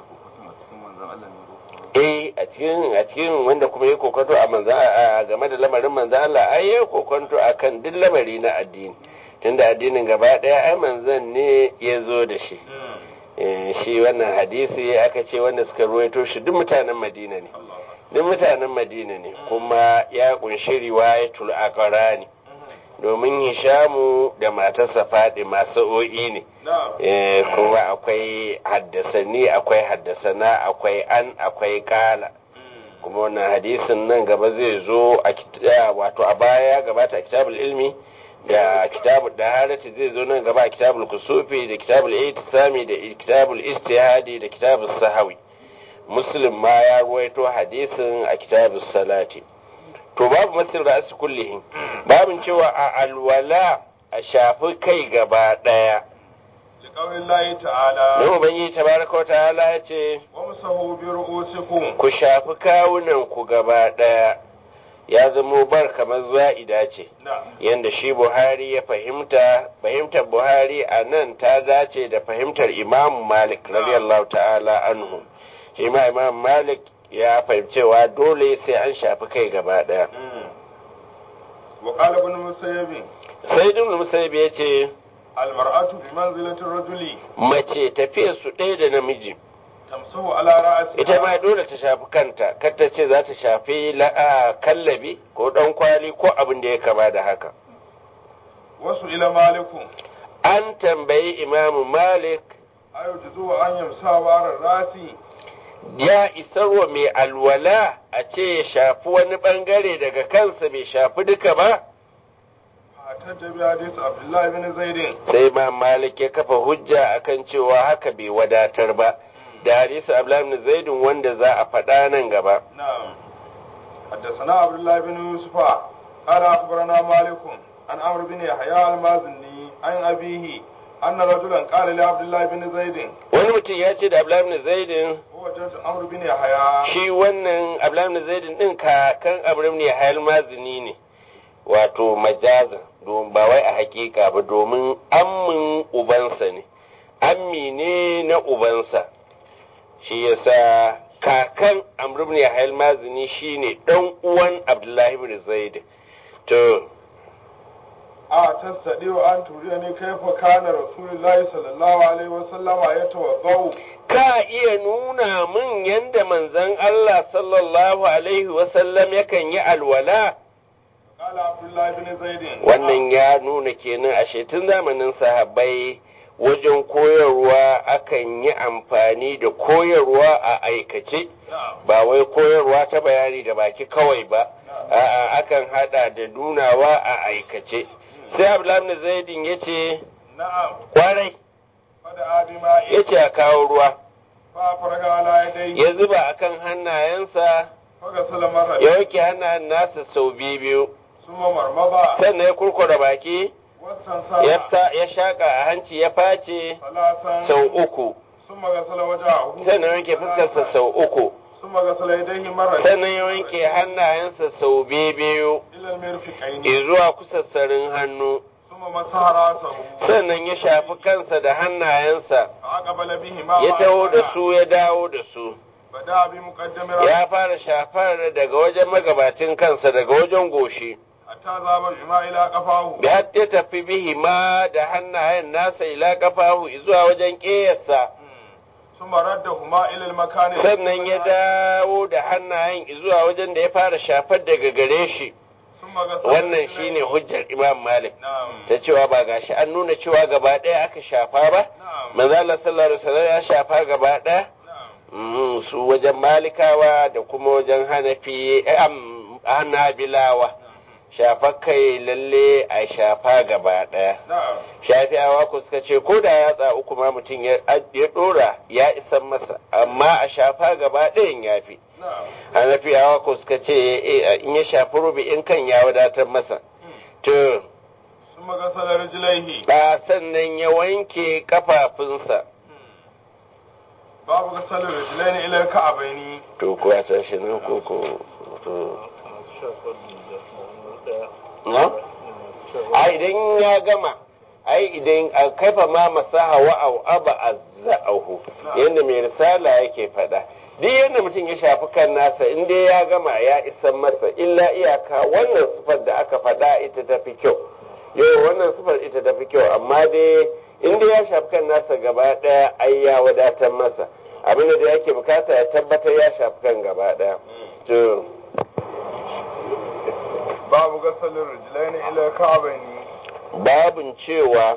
Speaker 1: eh a cikin a cikin wanda kuma ya kokonto a manza a game da lamarin manza Allah ai ya kokonto akan duk lamari na addini tunda addinin gaba daya ai manzan ne ya zo da shi Eh, shi wannan hadisi aka ce wanda suka ruwaito shi duk mutanen Madina ne duk mutanen Madina ne kuma ya kunshi riwayatul aqrani domin Hishamu da matarsa Fadima sa'o'i ne
Speaker 2: نعم
Speaker 1: Eh, kuma akwai haddasani akwai haddasana akwai an akwai kala kuma wannan hadisin nan gaba zai zo a kit- a wato a baya gabata a kitabul ilmi da kitabul daharati zai zo nan gaba a kitabul kusufi da kitabul itisami da kitabul istihadi da kitabul sahawi muslim ma ya ruwaito hadisin a kitabul salati to babu masir ra'asi kullihi babin cewa a alwala a shafi kai gaba daya
Speaker 2: لقول الله تعالى
Speaker 1: Yau Ubangiji tabaraka wa ta'ala ya ce,
Speaker 2: وامسحوا برؤوسكم
Speaker 1: Ku shafi kawunan ku gaba ɗaya, ya zamo bar kamar za'ida ce,
Speaker 2: نعم
Speaker 1: yanda shi Buhari ya fahimta, fahimtar Buhari a nan ta dace da fahimtar Imam Malik, radiyallahu ta'ala anhu. Shi ma Imam Malik ya fahimcewa dole sai an shafi kai gaba ɗaya.
Speaker 2: وقال ابن مسيب
Speaker 1: Sai Ibn Musayyib ya ce,
Speaker 2: المرأة بمنزلة الرجل
Speaker 1: mace tafiyar su ɗaya da namiji.
Speaker 2: تمسح على رأسها
Speaker 1: ita ma dole ta shafi kanta kar ta ce za ta shafi la'a kallabi ko dan kwali ko abin da ya kama da haka
Speaker 2: وسئل مالك
Speaker 1: an tambayi imamu malik
Speaker 2: أيجوز أن يمسح وراء الرأس
Speaker 1: ya isarwa mai alwala a ce ya shafi wani bangare daga kansa bai shafi duka ba
Speaker 2: فاحتج بحديث عبد الله بن زيد
Speaker 1: sai imam malik ya kafa hujja akan cewa haka bai wadatar ba da hadisi abdullahi ibn zaidun wanda za a faɗa nan gaba
Speaker 2: نعم حدثنا عبد الله بن يوسف قال أخبرنا مالك عن عمرو بن يحيى المازني عن أبيه أن رجلا قال لعبد الله بن زيد
Speaker 1: wani mutum ya ce da abdullahi ibn zaidun
Speaker 2: هو جد عمرو بن يحيى
Speaker 1: shi wannan abdullahi ibn zaidun din kakan abdullahi ibn yahya mazini ne wato majazan domin ba wai a hakika ba domin ammin ubansa ne ammi ne na ubansa shi yasa kakan amr ibn yahya mazini shine dan uwan abdullahi ibn zaid to
Speaker 2: a tastadiwa an turiyani kaifa kana rasulullahi sallallahu alaihi wasallam yatawaddau
Speaker 1: ka iya nuna min yanda manzon Allah sallallahu alaihi wasallam yakan yi alwala
Speaker 2: qala abdullah ibn zaid
Speaker 1: wannan ya nuna kenan a tun zamanin sahabbai wajen koyarwa akan yi amfani da koyarwa a aikace ba wai koyarwa ta bayani da baki kawai ba a'a akan hada da nunawa a aikace sai abdullahi zaidin ya ce
Speaker 2: na'am
Speaker 1: kwarai
Speaker 2: fada adima
Speaker 1: ya ce a kawo ruwa
Speaker 2: fa faraga ala yadai
Speaker 1: ya zuba akan hannayensa
Speaker 2: faga salamar
Speaker 1: ya wanke hannayen nasa sau biyu
Speaker 2: summa marmaba
Speaker 1: sannan ya kurkura baki
Speaker 2: wasan
Speaker 1: ya
Speaker 2: sara
Speaker 1: sa- ya shaka a hanci ya face
Speaker 2: salasan
Speaker 1: sau uku
Speaker 2: summa gasala wajahu
Speaker 1: sannan wanke fuskarsa sau uku
Speaker 2: summa gasala yadayhi marra
Speaker 1: sannan ya wanke hannayensa sau biyu
Speaker 2: ila almirfiqaini
Speaker 1: zuwa kusassarin hannu
Speaker 2: summa masaha rasahu
Speaker 1: sannan ya shafi kansa da hannayensa
Speaker 2: aqbala bihi ma
Speaker 1: ya taho da su ya dawo da su
Speaker 2: bada bi muqaddami ra'si
Speaker 1: ya fara shafar daga wajen magabacin kansa daga wajen goshi
Speaker 2: hatta zaba bima ila qafahu
Speaker 1: da ya tafi bihi ma da hannayen nasa ila kafahu zuwa wajen ƙeyarsa
Speaker 2: thumma raddahuma ila al-makan
Speaker 1: sannan ya dawo da hannayen zuwa wajen da ya fara shafar daga gare shi
Speaker 2: thumma ghasala
Speaker 1: wannan shine hujjar imam malik
Speaker 2: na'am
Speaker 1: ta cewa ba gashi an nuna cewa gaba ɗaya aka shafa ba
Speaker 2: na'am
Speaker 1: manzo Allah sallallahu alaihi wasallam ya shafa gaba ɗaya
Speaker 2: na'am
Speaker 1: Mm, su wajen malikawa da kuma wajen hanafi eh, am, hanabilawa shafa kai lalle a shafa gaba ɗaya
Speaker 2: na'am
Speaker 1: shafi'awa ku suka ce ko da yatsa uku ma mutum ya ya ɗora ya isan masa amma a shafa gaba ɗayan ya fi
Speaker 2: na'am
Speaker 1: hanafiyawa ku suka ce eh, in ya shafi rubi in kan ya wadatar masa to
Speaker 2: thumma ghasala rijlaihi
Speaker 1: ba sannan ya wanke kafafunsa
Speaker 2: babu ghasala rijlaini ila al-ka'baini
Speaker 1: to kuwa tashi nan ko ko to na ai idan ya gama ai idan a kaifa ma masaha wa au aba azza'ahu yanda mai risala yake faɗa duk yadda mutum ya shafi kan nasa in dai ya gama ya isan masa illa iyaka wannan sifar da aka faɗa ita ta fi kyau yau wannan sifar ita ta fi kyau amma dai in dai ya shafi kan nasa gaba ɗaya ai ya wadatar masa abinda da yake bukata ya tabbatar ya shafi kan gaba ɗaya to
Speaker 2: babu ghasala rijlaini ila al-ka'baini
Speaker 1: babin cewa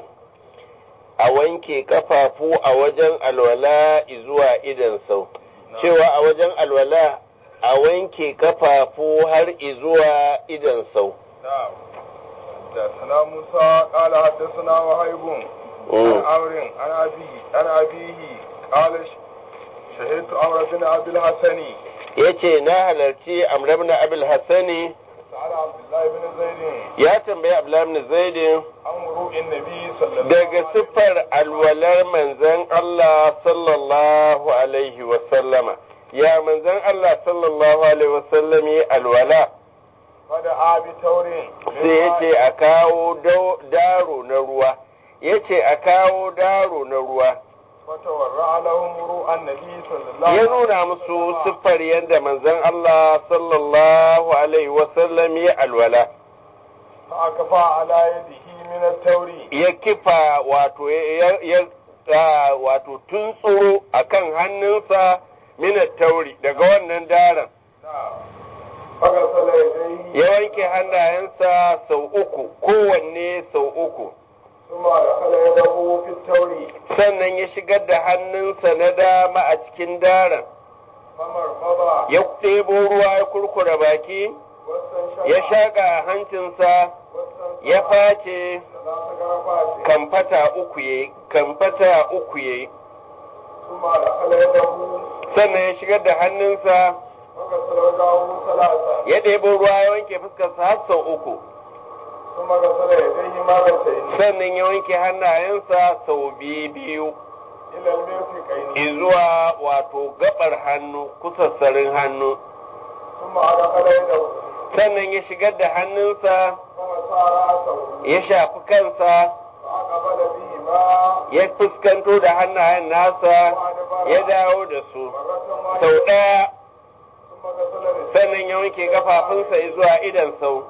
Speaker 1: a wanke kafafu a wajen alwala zuwa idan sau cewa a wajen alwala a wanke kafafu har zuwa idan sau
Speaker 2: نعم حدثنا موسى قال حدثنا وهيب عن عمرو عن أبيه عن أبيه قال ش- شهدت عمرو بن عبد الحسن
Speaker 1: ya ce na halarci amrabna abul hassani
Speaker 2: سأل عبد الله بن زيد
Speaker 1: ya tambayi abdullahi zaidin
Speaker 2: عن وضوء النبي صلى الله
Speaker 1: daga
Speaker 2: عليه وسلم
Speaker 1: siffar alwalar manzan Allah sallallahu alaihi wasallama ya manzan Allah sallallahu alaihi wasallam yi alwala
Speaker 2: فدعا بتور
Speaker 1: sai ya ce a kawo dau- daro na ruwa ya ce a kawo daro na ruwa
Speaker 2: فتورع لهم وضوء النبي صلى الله
Speaker 1: ya
Speaker 2: عليه
Speaker 1: nuna musu siffar yadda manzon Allah sallallahu alaihi wasallam ya alwala
Speaker 2: فأكفى على يده من التور
Speaker 1: ya kifa wato ya ya ah, wato tuntsuro akan hannunsa minat tauri daga wannan daren
Speaker 2: نعم فغسل يديه
Speaker 1: ya wanke hannayensa sau uku kowanne sau uku
Speaker 2: ثم دخل يده في التور
Speaker 1: sannan ya shigar da hannunsa na dama a cikin daren
Speaker 2: فمرمض
Speaker 1: ya ɗebo ruwa ya kurkura baki
Speaker 2: واستنشق
Speaker 1: ya shaƙa a hancinsa ya face
Speaker 2: ثلاث غرفات
Speaker 1: kamfata uku ya kamfata uku ya
Speaker 2: ثم دخل يده
Speaker 1: sannan ya shigar da hannunsa
Speaker 2: وغسل وجهه ثلاثا
Speaker 1: ya ɗebo ruwa ya wanke fuskarsa har sau uku
Speaker 2: ثم غسل يديه مرتين
Speaker 1: sannan ya wanke hannayensa sau biyu biyu
Speaker 2: إلى المرفقين
Speaker 1: izuwa wato gabar hannu kusassarin hannu
Speaker 2: ثم أدخل يده
Speaker 1: sannan ya shigar da hannunsa
Speaker 2: فمسى رأسه
Speaker 1: ya shafi kansa
Speaker 2: فأقبل بهما
Speaker 1: ya fuskanto da hannayen nasa ya dawo da su
Speaker 2: مرة
Speaker 1: sau
Speaker 2: واحدة
Speaker 1: ɗaya
Speaker 2: ثم غسل رجليه
Speaker 1: sannan ya wanke kafafunsa zuwa idan sau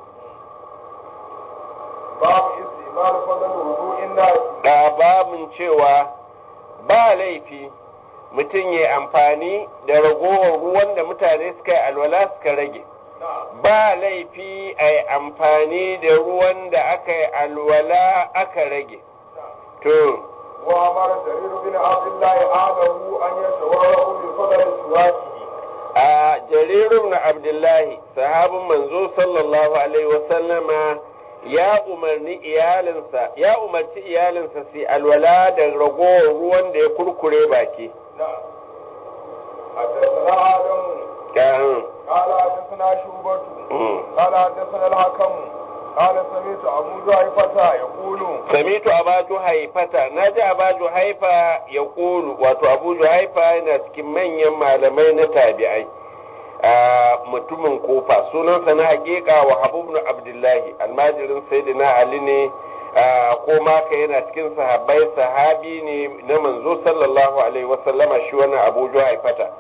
Speaker 2: باب استعمال فضل وضوء الناس
Speaker 1: da babin cewa ba laifi mutum ya amfani da ragowar ruwan da mutane suka yi alwala suka rage
Speaker 2: نعم
Speaker 1: ba laifi a yi amfani da ruwan da aka yi alwala aka rage to
Speaker 2: وأمر جرير بن عبد الله أهله أن يتورعوا بفضل سواكه
Speaker 1: a jarirun na abdullahi sahabin manzo sallallahu alaihi wasallama ya umarni iyalinsa ya umarci iyalinsa su yi alwala da ragowar ruwan da ya kurkure baki
Speaker 2: نعم حدثنا آدم
Speaker 1: Ƙarin,
Speaker 2: قال حدثنا شوبة
Speaker 1: mm.
Speaker 2: قال حدثنا الحكم قال سمعت أبو جعفة يقول
Speaker 1: samitu abaju haifata na ji abaju haifa ya ƙulu wato abuju haifa yana cikin manyan malamai na tabi'ai a mutumin kofa sunansa na hakika wa habibnu abdullahi almajirin sayyidina ali ne a ko maka yana cikin sahabbai sahabi ne na manzo sallallahu alaihi wasallama shi wannan abuju haifata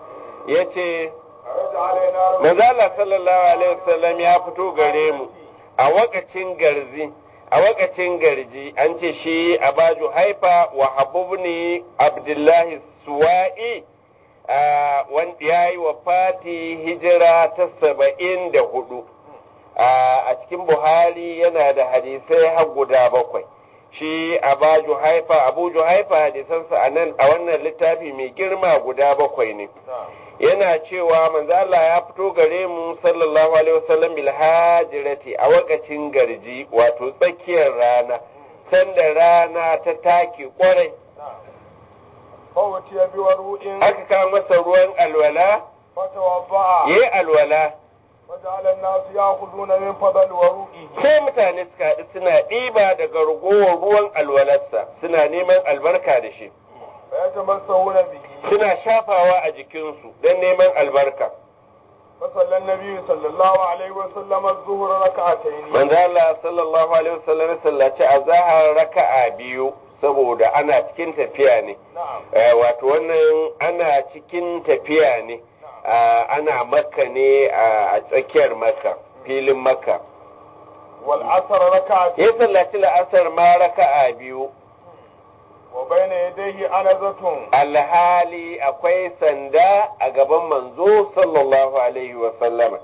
Speaker 1: ya ce
Speaker 2: خرج علينا رسول
Speaker 1: manzala sallallahu alaihi wasallam ya fito gare mu a wakacin garzi a wakacin garji an ce shi abaju haifa wa habubni abdullahi suwa'i a wanda ya yi wa fati hijira ta saba'in da hudu a cikin buhari yana da hadisai har guda bakwai shi abaju haifa abu haifa hadisansa a nan a wannan littafi mai girma guda bakwai ne
Speaker 2: نعم
Speaker 1: yana cewa manzo Allah ya fito gare mu sallallahu alaihi wasallam bil hajirati a wakacin garji wato tsakiyar rana sanda rana ta take kwarai
Speaker 2: نعم فوتي بوضوء
Speaker 1: aka kawo masa ruwan alwala
Speaker 2: فتوضأ
Speaker 1: yayi alwala
Speaker 2: وجعل الناس يأخذون من فضل وضوئه
Speaker 1: sai mutane suka haɗu suna ɗiba daga ragowar ruwan alwalarsa suna neman albarka da shi
Speaker 2: فيتمسحون به
Speaker 1: suna shafawa a jikinsu don neman albarka
Speaker 2: فصلى النبي صلى الله عليه وسلم الظهر ركعتين
Speaker 1: manzo Allah sallallahu alaihi wasallam ya sallaci azhar raka'a biyu saboda ana cikin tafiya ne
Speaker 2: نعم
Speaker 1: Eh, wato wannan ana cikin tafiya ne Ah, ana makka ne a a tsakiyar makka filin makka
Speaker 2: والعصر ركعتين
Speaker 1: ya sallaci la'asar ma raka'a biyu
Speaker 2: وبين يديه أنزة
Speaker 1: alhali akwai sanda a gaban manzo sallallahu alaihi wasallama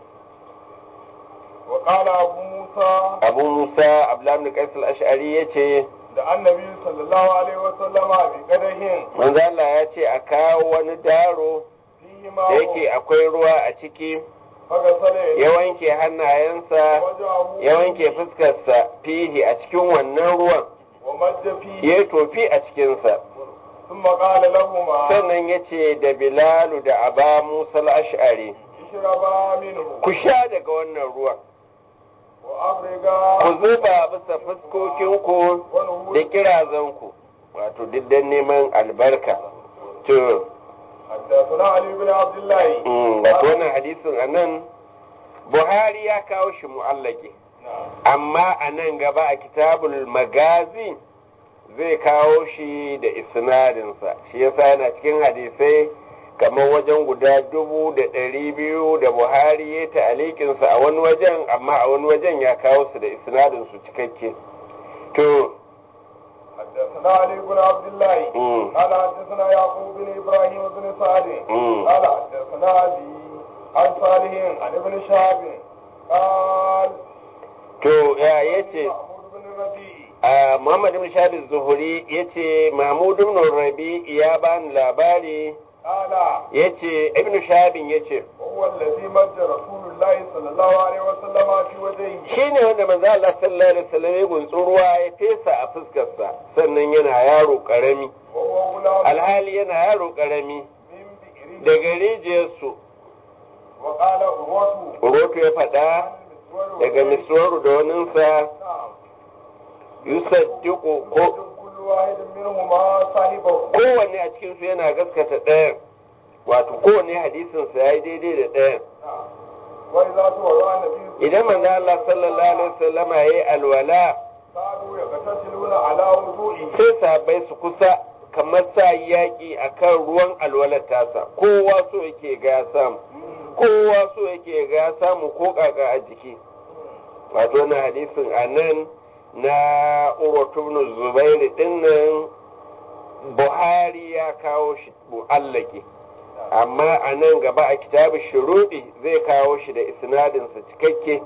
Speaker 2: وقال أبو موسى
Speaker 1: abu musa abdullahi qais al-ash'ari yace
Speaker 2: da annabi sallallahu alaihi wasallama bi qadahin
Speaker 1: manzo Allah ya ce a kawo wani daro
Speaker 2: fihi ma
Speaker 1: da yake akwai ruwa a ciki
Speaker 2: fagasala
Speaker 1: ya wanke hannayensa ya wanke fuskarsa fihi a cikin wannan ruwan
Speaker 2: wa madda fihi
Speaker 1: ya yi tofi a cikinsa
Speaker 2: thumma qala lahumma
Speaker 1: sannan ya ce da bilalu da aba musa ash'ari
Speaker 2: ishraba minhu
Speaker 1: ku sha daga wannan ruwan
Speaker 2: wa afriga
Speaker 1: ku zuba bisa fuskokinku
Speaker 2: wa nuhur
Speaker 1: da kirazanku wato duk dan neman albarka to
Speaker 2: حدثنا علي بن عبد الله
Speaker 1: mm, wato wannan hadisin a nan buhari ya kawo shi mu'allaki
Speaker 2: نعم
Speaker 1: amma a nan gaba a kitabul magazi zai kawo shi da isnadinsa shi yasa yana cikin hadisai kamar wajen guda dubu da ɗari biyu da buhari ya ta'alikinsa a wani wajen amma a wani wajen ya kawo su da isnadinsu cikakke to
Speaker 2: حدثنا علي بن عبد الله
Speaker 1: mm,
Speaker 2: قال حدثنا يعقوب بن ابراهيم بن سعد
Speaker 1: mm,
Speaker 2: قال حدثنا ابي عن صالح عن ابن شهاب قال
Speaker 1: to ya yace
Speaker 2: محمود بن الربيع
Speaker 1: a Muhammad ibn Shahab Zuhuri yace Mahmud ibn Rabi ya bani labari
Speaker 2: قال
Speaker 1: yace Ibn Shahab yace
Speaker 2: وهو الذي مد رسول الله صلى الله عليه وسلم في وجهه
Speaker 1: shine wanda manzo Allah sallallahu alaihi wasallam ya guntsu ruwa ya fesa a fuskarsa sannan yana yaro karami
Speaker 2: وهو غلام
Speaker 1: alhali yana yaro karami
Speaker 2: من بئر
Speaker 1: daga rijiyarsu
Speaker 2: وقال عروته
Speaker 1: Urotu ya faɗa daga miswaru da waninsa
Speaker 2: نعم
Speaker 1: yusaddiqu ko
Speaker 2: كل واحد منهما صاحبه
Speaker 1: kowanne a cikinsu yana gaskata ɗayan wato kowanne hadisinsa ya yi daidai da ɗayan
Speaker 2: نعم وإذا تولى النبي
Speaker 1: idan manzo Allah sallallahu alaihi wasallama yayi alwala
Speaker 2: كانوا يغتسلون على وضوئه
Speaker 1: sai sahabbai su kusa kamar sa yaki akan ruwan alwalar tasa kowa so yake ga ya samu kowa so yake ga ya samu ko kaka a jiki wato na hadisin anan na Urwatu ibn Zubair dinnan Buhari ya kawo shi mu'allaki amma a nan gaba a kitabu shuruɗi zai kawo shi da isnadinsa cikakke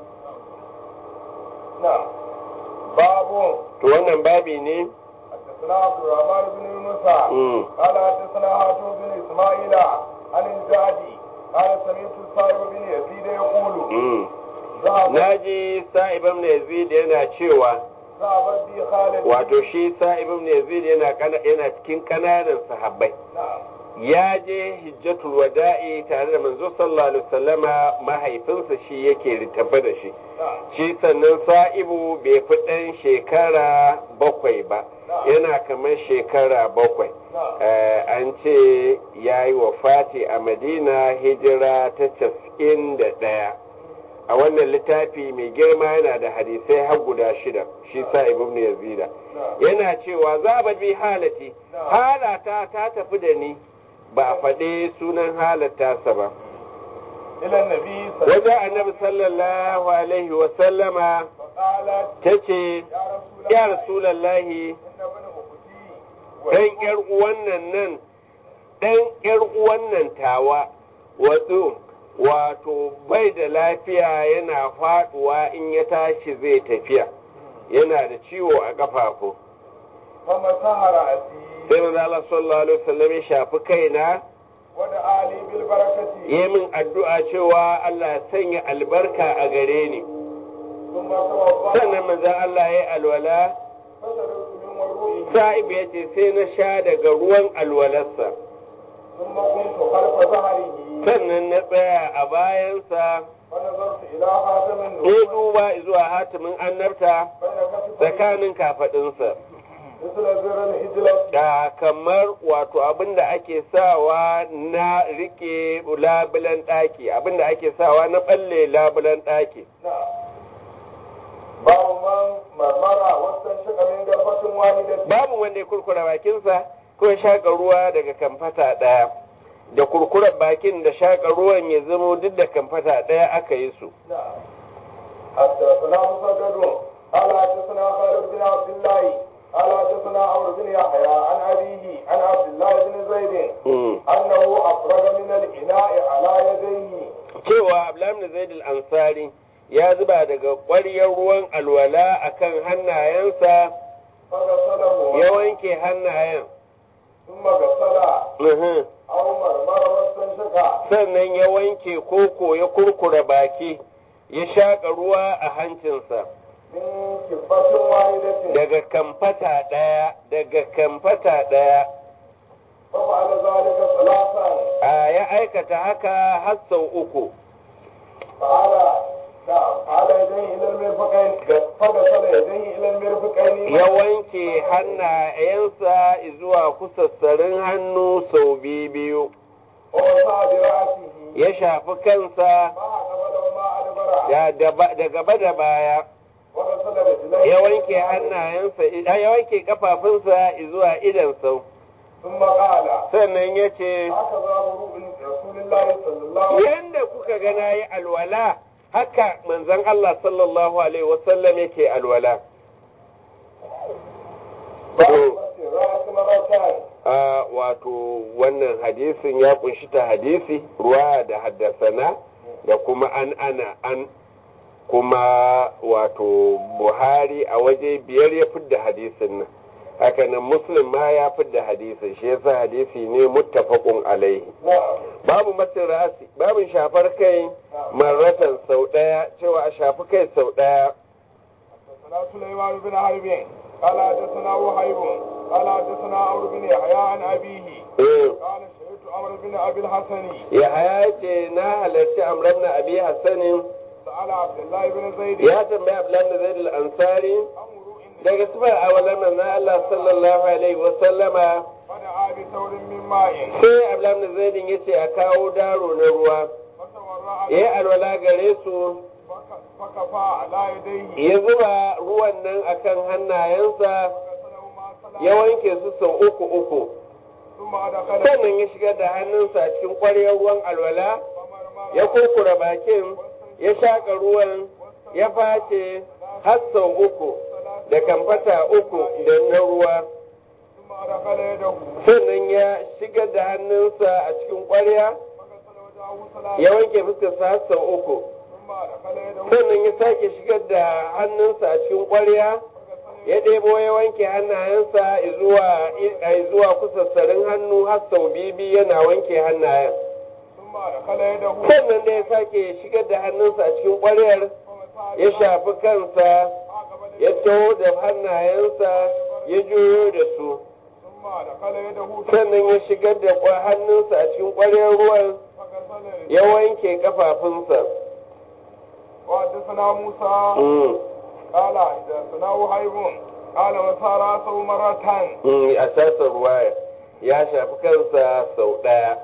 Speaker 2: نعم باب
Speaker 1: to wannan babi ne
Speaker 2: حدثنا عبد الرحمن بن يونس
Speaker 1: mm.
Speaker 2: قال حدثنا هاشم بن اسماعيل عن الجعدي قال سمعت الصائب بن يزيد يقول
Speaker 1: mm.
Speaker 2: ذهب
Speaker 1: naji sa'ib ibn yazid yana cewa
Speaker 2: ذهب بي خالد
Speaker 1: wato shi sa'ib ibn yazid yana kana- yana cikin kananan sahabbai
Speaker 2: نعم
Speaker 1: ya je hijjatul wada'i tare da manzo sallallahu alaihi wasallama mahaifinsa shi yake ritafa da shi
Speaker 2: نعم
Speaker 1: shi sannan sa'ibu bai fi ɗan shekara bakwai ba yana kamar shekara bakwai
Speaker 2: نعم
Speaker 1: Eh, an ce ya yi wa fati a madina hijira ta casa'in da ɗaya a wannan littafi mai girma yana da hadisai har guda shida shi sa ibn yazida
Speaker 2: نعم
Speaker 1: yana cewa za ba bi halati halata ta tafi da ni ba a faɗi sunan halatta sa ba
Speaker 2: إلى النبي صلى الله
Speaker 1: wajen annabi sallallahu alaihi wa sallama
Speaker 2: فقالت
Speaker 1: ta ce
Speaker 2: يا
Speaker 1: ya
Speaker 2: رسول الله
Speaker 1: rasulallahi
Speaker 2: إن ابن أختي
Speaker 1: ɗan ƴar uwannan nan ɗan ƴar uwannan tawa wato wato bai da lafiya yana faɗuwa in ya tashi zai tafiya yana da ciwo a ƙafafu
Speaker 2: فمسح رأسي
Speaker 1: sai manzo Allah sallallahu alaihi wasallam ya shafi kaina
Speaker 2: ودعا لي بالبركة
Speaker 1: yi min addu'a cewa Allah ya sanya albarka a gare ni
Speaker 2: ثم توضأ
Speaker 1: sannan manzo Allah ya yi alwala
Speaker 2: فشربت من وضوئه
Speaker 1: sa'ib ya ce sai na sha daga ruwan alwalarsa
Speaker 2: ثم قمت خلف ظهره
Speaker 1: sannan na tsaya a bayansa
Speaker 2: فنظرت إلى خاتم
Speaker 1: ya
Speaker 2: النبوة
Speaker 1: duba zuwa hatimin annabta
Speaker 2: بين كتفيه
Speaker 1: tsakanin kafaɗinsa
Speaker 2: مثل زر الهجلة
Speaker 1: da kamar wato abinda ake sawa na rike labulan ɗaki abinda ake sawa na ɓalle labulan ɗaki
Speaker 2: نعم باب من مرمر واستنشق من غرفة واحدة
Speaker 1: babu wanda ya kurkura bakinsa ko ya shaƙa ruwa daga kamfata ɗaya da kurkurar bakin da shaƙa ruwan ya zamo duk da kamfata ɗaya aka yi su
Speaker 2: نعم حدثنا مسدد قال حدثنا خالد بن عبد الله قال حدثنا عمرو بن يحيى عن أبيه عن عبد الله بن زيد
Speaker 1: Mm.
Speaker 2: أنه أفرغ من الإناء على يديه
Speaker 1: cewa Abdullahi Zaid al-Ansari ya zuba daga ƙwaryar ruwan alwala akan hannayensa
Speaker 2: فغسله
Speaker 1: ya wanke hannayen
Speaker 2: ثم غسل
Speaker 1: Mhm.
Speaker 2: أو مرمر واستنشق
Speaker 1: sannan ya wanke koko ya kurkura baki ya shaƙa ruwa a hancinsa
Speaker 2: من كفة واحدة
Speaker 1: daga kamfata ɗaya daga kamfata ɗaya
Speaker 2: ففعل ذلك ثلاثا
Speaker 1: a ya aikata haka har sau uku
Speaker 2: فعل نعم على يديه إلى المرفقين فغسل يديه إلى المرفقين
Speaker 1: ya wanke hannayensa zuwa kusassarin hannu sau biyu
Speaker 2: ووسع برأسه
Speaker 1: ya shafi kansa
Speaker 2: ما قبل وما أدبر
Speaker 1: da gaba- da gaba da baya
Speaker 2: وغسل رجليه
Speaker 1: ya wanke hannayensa ya wanke kafafunsa zuwa idan sau
Speaker 2: ثم قال
Speaker 1: sannan ya ce
Speaker 2: هكذا وضوء رسول الله صلى الله عليه وسلم
Speaker 1: yanda kuka ga na yi alwala haka manzon Allah sallallahu alaihi wasallam yake alwala
Speaker 2: باب الرأس مرتان
Speaker 1: a wato wannan hadisin ya kunshi ta hadisi ruwa da haddasana da kuma an ana an kuma wato buhari a waje biyar ya fidda hadisin nan hakanan muslim ma ya fidda hadisin shi yasa hadisi ne muttafaqun alaihi
Speaker 2: نعم
Speaker 1: babu masin rasi babin shafar kai marratan sau daya cewa a shafi kai sau daya
Speaker 2: حدثنا سليمان بن حرب قال حدثنا وهيب قال حدثنا عمرو بن يحيى عن أبيه
Speaker 1: eh
Speaker 2: قال شهدت عمرو بن أبي الحسن
Speaker 1: ya ce na halarci amran na abi hassanin
Speaker 2: سأل عبد الله بن زيد
Speaker 1: ya tambayi abdullahi da zaid al-ansari
Speaker 2: أمر إن
Speaker 1: daga sifar awalan manzon Allah sallallahu alaihi wa sallama
Speaker 2: فدعا بثور من ماء
Speaker 1: sai abdullahi da zaid ya ce a kawo daro na ruwa
Speaker 2: فتورع
Speaker 1: ya yi alwala gare su
Speaker 2: فك- فكفى على يديه
Speaker 1: ya zuba ruwan nan akan hannayensa
Speaker 2: فغسلهما
Speaker 1: ya
Speaker 2: ثلاثا
Speaker 1: wanke su sau uku uku
Speaker 2: ثم أدخل
Speaker 1: sannan ya shigar da hannunsa a cikin ƙwaryar ruwan alwala
Speaker 2: فمرمر
Speaker 1: ya kurkura bakin ya shaƙa ruwan ya face har sau uku da kamfata uku da na ruwa
Speaker 2: ثم أدخل يده
Speaker 1: sannan ya shigar da hannunsa a cikin ƙwarya
Speaker 2: فغسل وجهه ثلاثا
Speaker 1: ya wanke fuskarsa har sau uku
Speaker 2: ثم أدخل يده
Speaker 1: sannan ya sake shigar da hannunsa a cikin ƙwarya
Speaker 2: فغسل
Speaker 1: ya ɗebo ya wanke hannayensa zuwa zuwa kusassarin hannu har sau bibi yana wanke hannayen
Speaker 2: ثم أدخل يده
Speaker 1: sannan da ya sake shigar da hannunsa a cikin ƙwaryar
Speaker 2: فمسح
Speaker 1: ya shafi kansa
Speaker 2: عقب
Speaker 1: ya taho da hannayensa ya juyo da su
Speaker 2: ثم أدخل يده
Speaker 1: sannan ya shigar da kwa- hannunsa a cikin ƙwaryar ruwan
Speaker 2: فغسل
Speaker 1: ya wanke kafafunsa
Speaker 2: وحدثنا موسى
Speaker 1: Mm,
Speaker 2: قال حدثنا وهيب قال مسار راسه مرتان
Speaker 1: mm, a sassan ruwaya ya shafi kansa sau ɗaya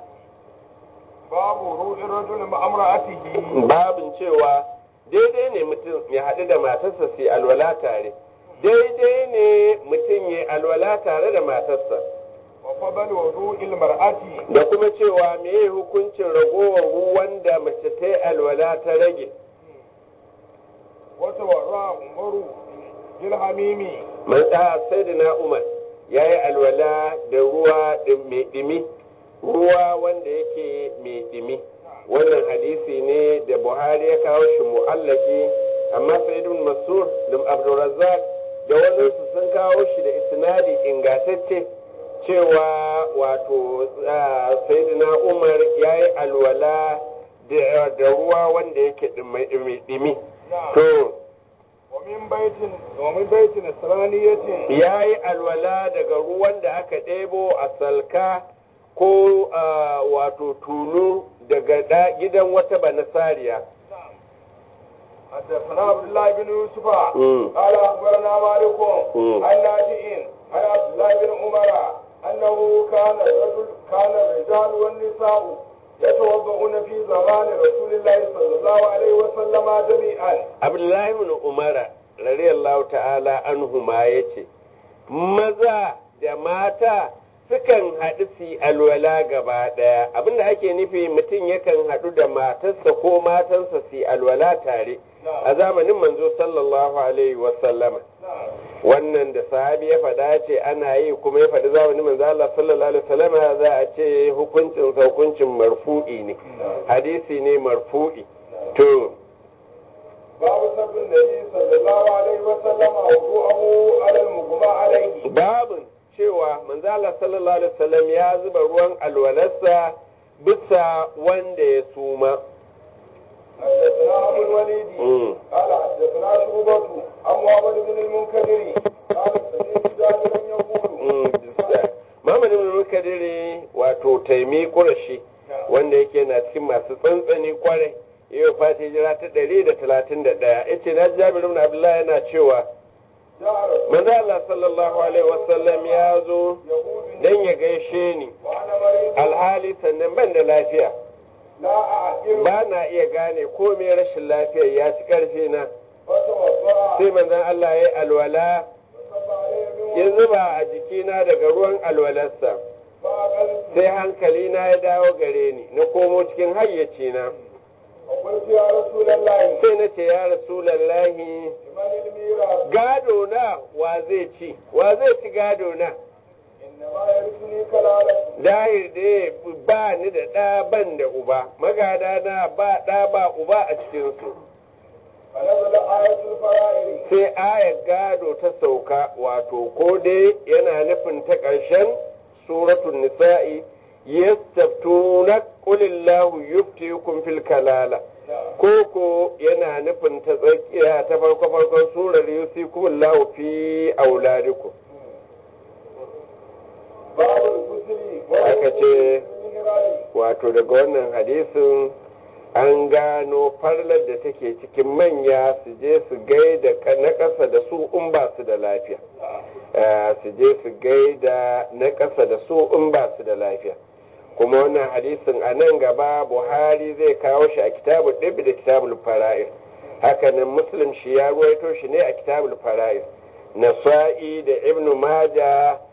Speaker 2: باب روء الرجل مع امرأته
Speaker 1: babin cewa daidai ne mutum ya haɗu da matarsa su yi alwala tare daidai ne mutum ya alwala tare da matarsa
Speaker 2: fadl wudu'il mar'ati
Speaker 1: da kuma cewa meye hukuncin ragowar ruwan da mace ta yi alwala ta rage
Speaker 2: wa tawarra umaru bil hamimi
Speaker 1: man da sayyidina umar ya yi alwala da ruwa ɗin- mai ɗimi ruwa wanda yake mai ɗimi wannan hadisi ne da buhari ya kawo shi mu'allaki amma sayyidun masur da abdulrazzaq da wani su sun kawo shi da isnadi ingantacce cewa wato ah, sayyidina umar ya yi alwala da da ruwa wanda yake mai ɗimi to
Speaker 2: wa min baitin wa min baitin nasraniyatin
Speaker 1: ya yi alwala daga ruwan da aka ɗebo a salka ko a, wato tulu daga da- gidan wata banasariya
Speaker 2: حدثنا عبد الله بن يوسف
Speaker 1: مم.
Speaker 2: قال اخبرنا مالك
Speaker 1: مم.
Speaker 2: عن نافع عن عبد الله بن عمر انه كان الرجل كان الرجال والنساء يتوضؤون في زمان رسول الله صلى الله عليه وسلم جميعا
Speaker 1: abdullahi ibn umara radiyallahu ta'ala anhuma yace maza da mata sukan haɗu su yi alwala gaba ɗaya abinda ake nufi mutum yakan haɗu da matarsa ko matansa su yi alwala tare a zamanin manzo sallallahu alaihi wasallama wannan da sahabi ya faɗa ce ana yi kuma ya faɗi zamanin manzo Allah sallallahu alaihi wasallama za a ce hukuncin sa hukuncin marfu'i ne hadisi ne marfu'i to
Speaker 2: باب سب النبي صلى الله عليه وسلم وضوءه على المغمى عليه
Speaker 1: babin cewa manzo Allah sallallahu alaihi wasallam ya zuba ruwan alwalarsa bisa wanda ya suma
Speaker 2: حدثنا ابو الوليد
Speaker 1: Mm.
Speaker 2: قال حدثنا شعبة عن محمد بن المنكدر قال سمعت جابرا يقول
Speaker 1: Mm, bisa. Muhammad ibn Mukadiri wato taimi kurashi wanda yake na cikin masu tsantsani kwarai yau fati hijira ta ɗari da talatin da ɗaya ya ce na ji Jabir ibn Abdullah yana cewa
Speaker 2: جاء رسول
Speaker 1: manzo Allah sallallahu alaihi wasallam ya zo
Speaker 2: يقول
Speaker 1: dan ya gaishe ni
Speaker 2: وانا مريض
Speaker 1: alhali sannan ban da lafiya
Speaker 2: لا اعقل
Speaker 1: ba na iya gane ko me rashin lafiyar ya ci karfi na
Speaker 2: فتوضا
Speaker 1: sai manzon Allah ya yi alwala
Speaker 2: فصب عليه من
Speaker 1: ya zuba a jikina daga ruwan alwalarsa
Speaker 2: فاقلت
Speaker 1: sai hankali na ya dawo gare ni na komo cikin hayyacina
Speaker 2: وقلت يا رسول الله
Speaker 1: sai na ce ya rasulallahi
Speaker 2: لمن الميراث
Speaker 1: gado na wa zai ci wa zai ci gado na
Speaker 2: انما يرثني كلاله
Speaker 1: dahir da ba ni da ɗa ban da uba magada na ba ɗa ba uba a cikinsu
Speaker 2: فنزل آية الفرائض
Speaker 1: sai ayar gado ta sauka wato ko dai yana nufin ta ƙarshen suratul nisa'i yastaftuna qulillahu yuftikum fil kalala ko ko yana nufin ta tsakiya ta farko farkon surar yusikumullahu fi auladikum
Speaker 2: باب الغسل
Speaker 1: Aka ce-
Speaker 2: والمهران
Speaker 1: wato daga wannan hadisin an gano farlar da take cikin manya su je su gaida ka- na ƙasa da su in ba su da lafiya Eh, su je su gaida na ƙasa da su in ba su da lafiya kuma wannan hadisin a nan gaba buhari zai kawo shi a kitabul ɗibi da kitabul fara'ir hakanan muslim shi ya ruwaito shi ne a kitabul fara'ir nasa'i da ibnu maja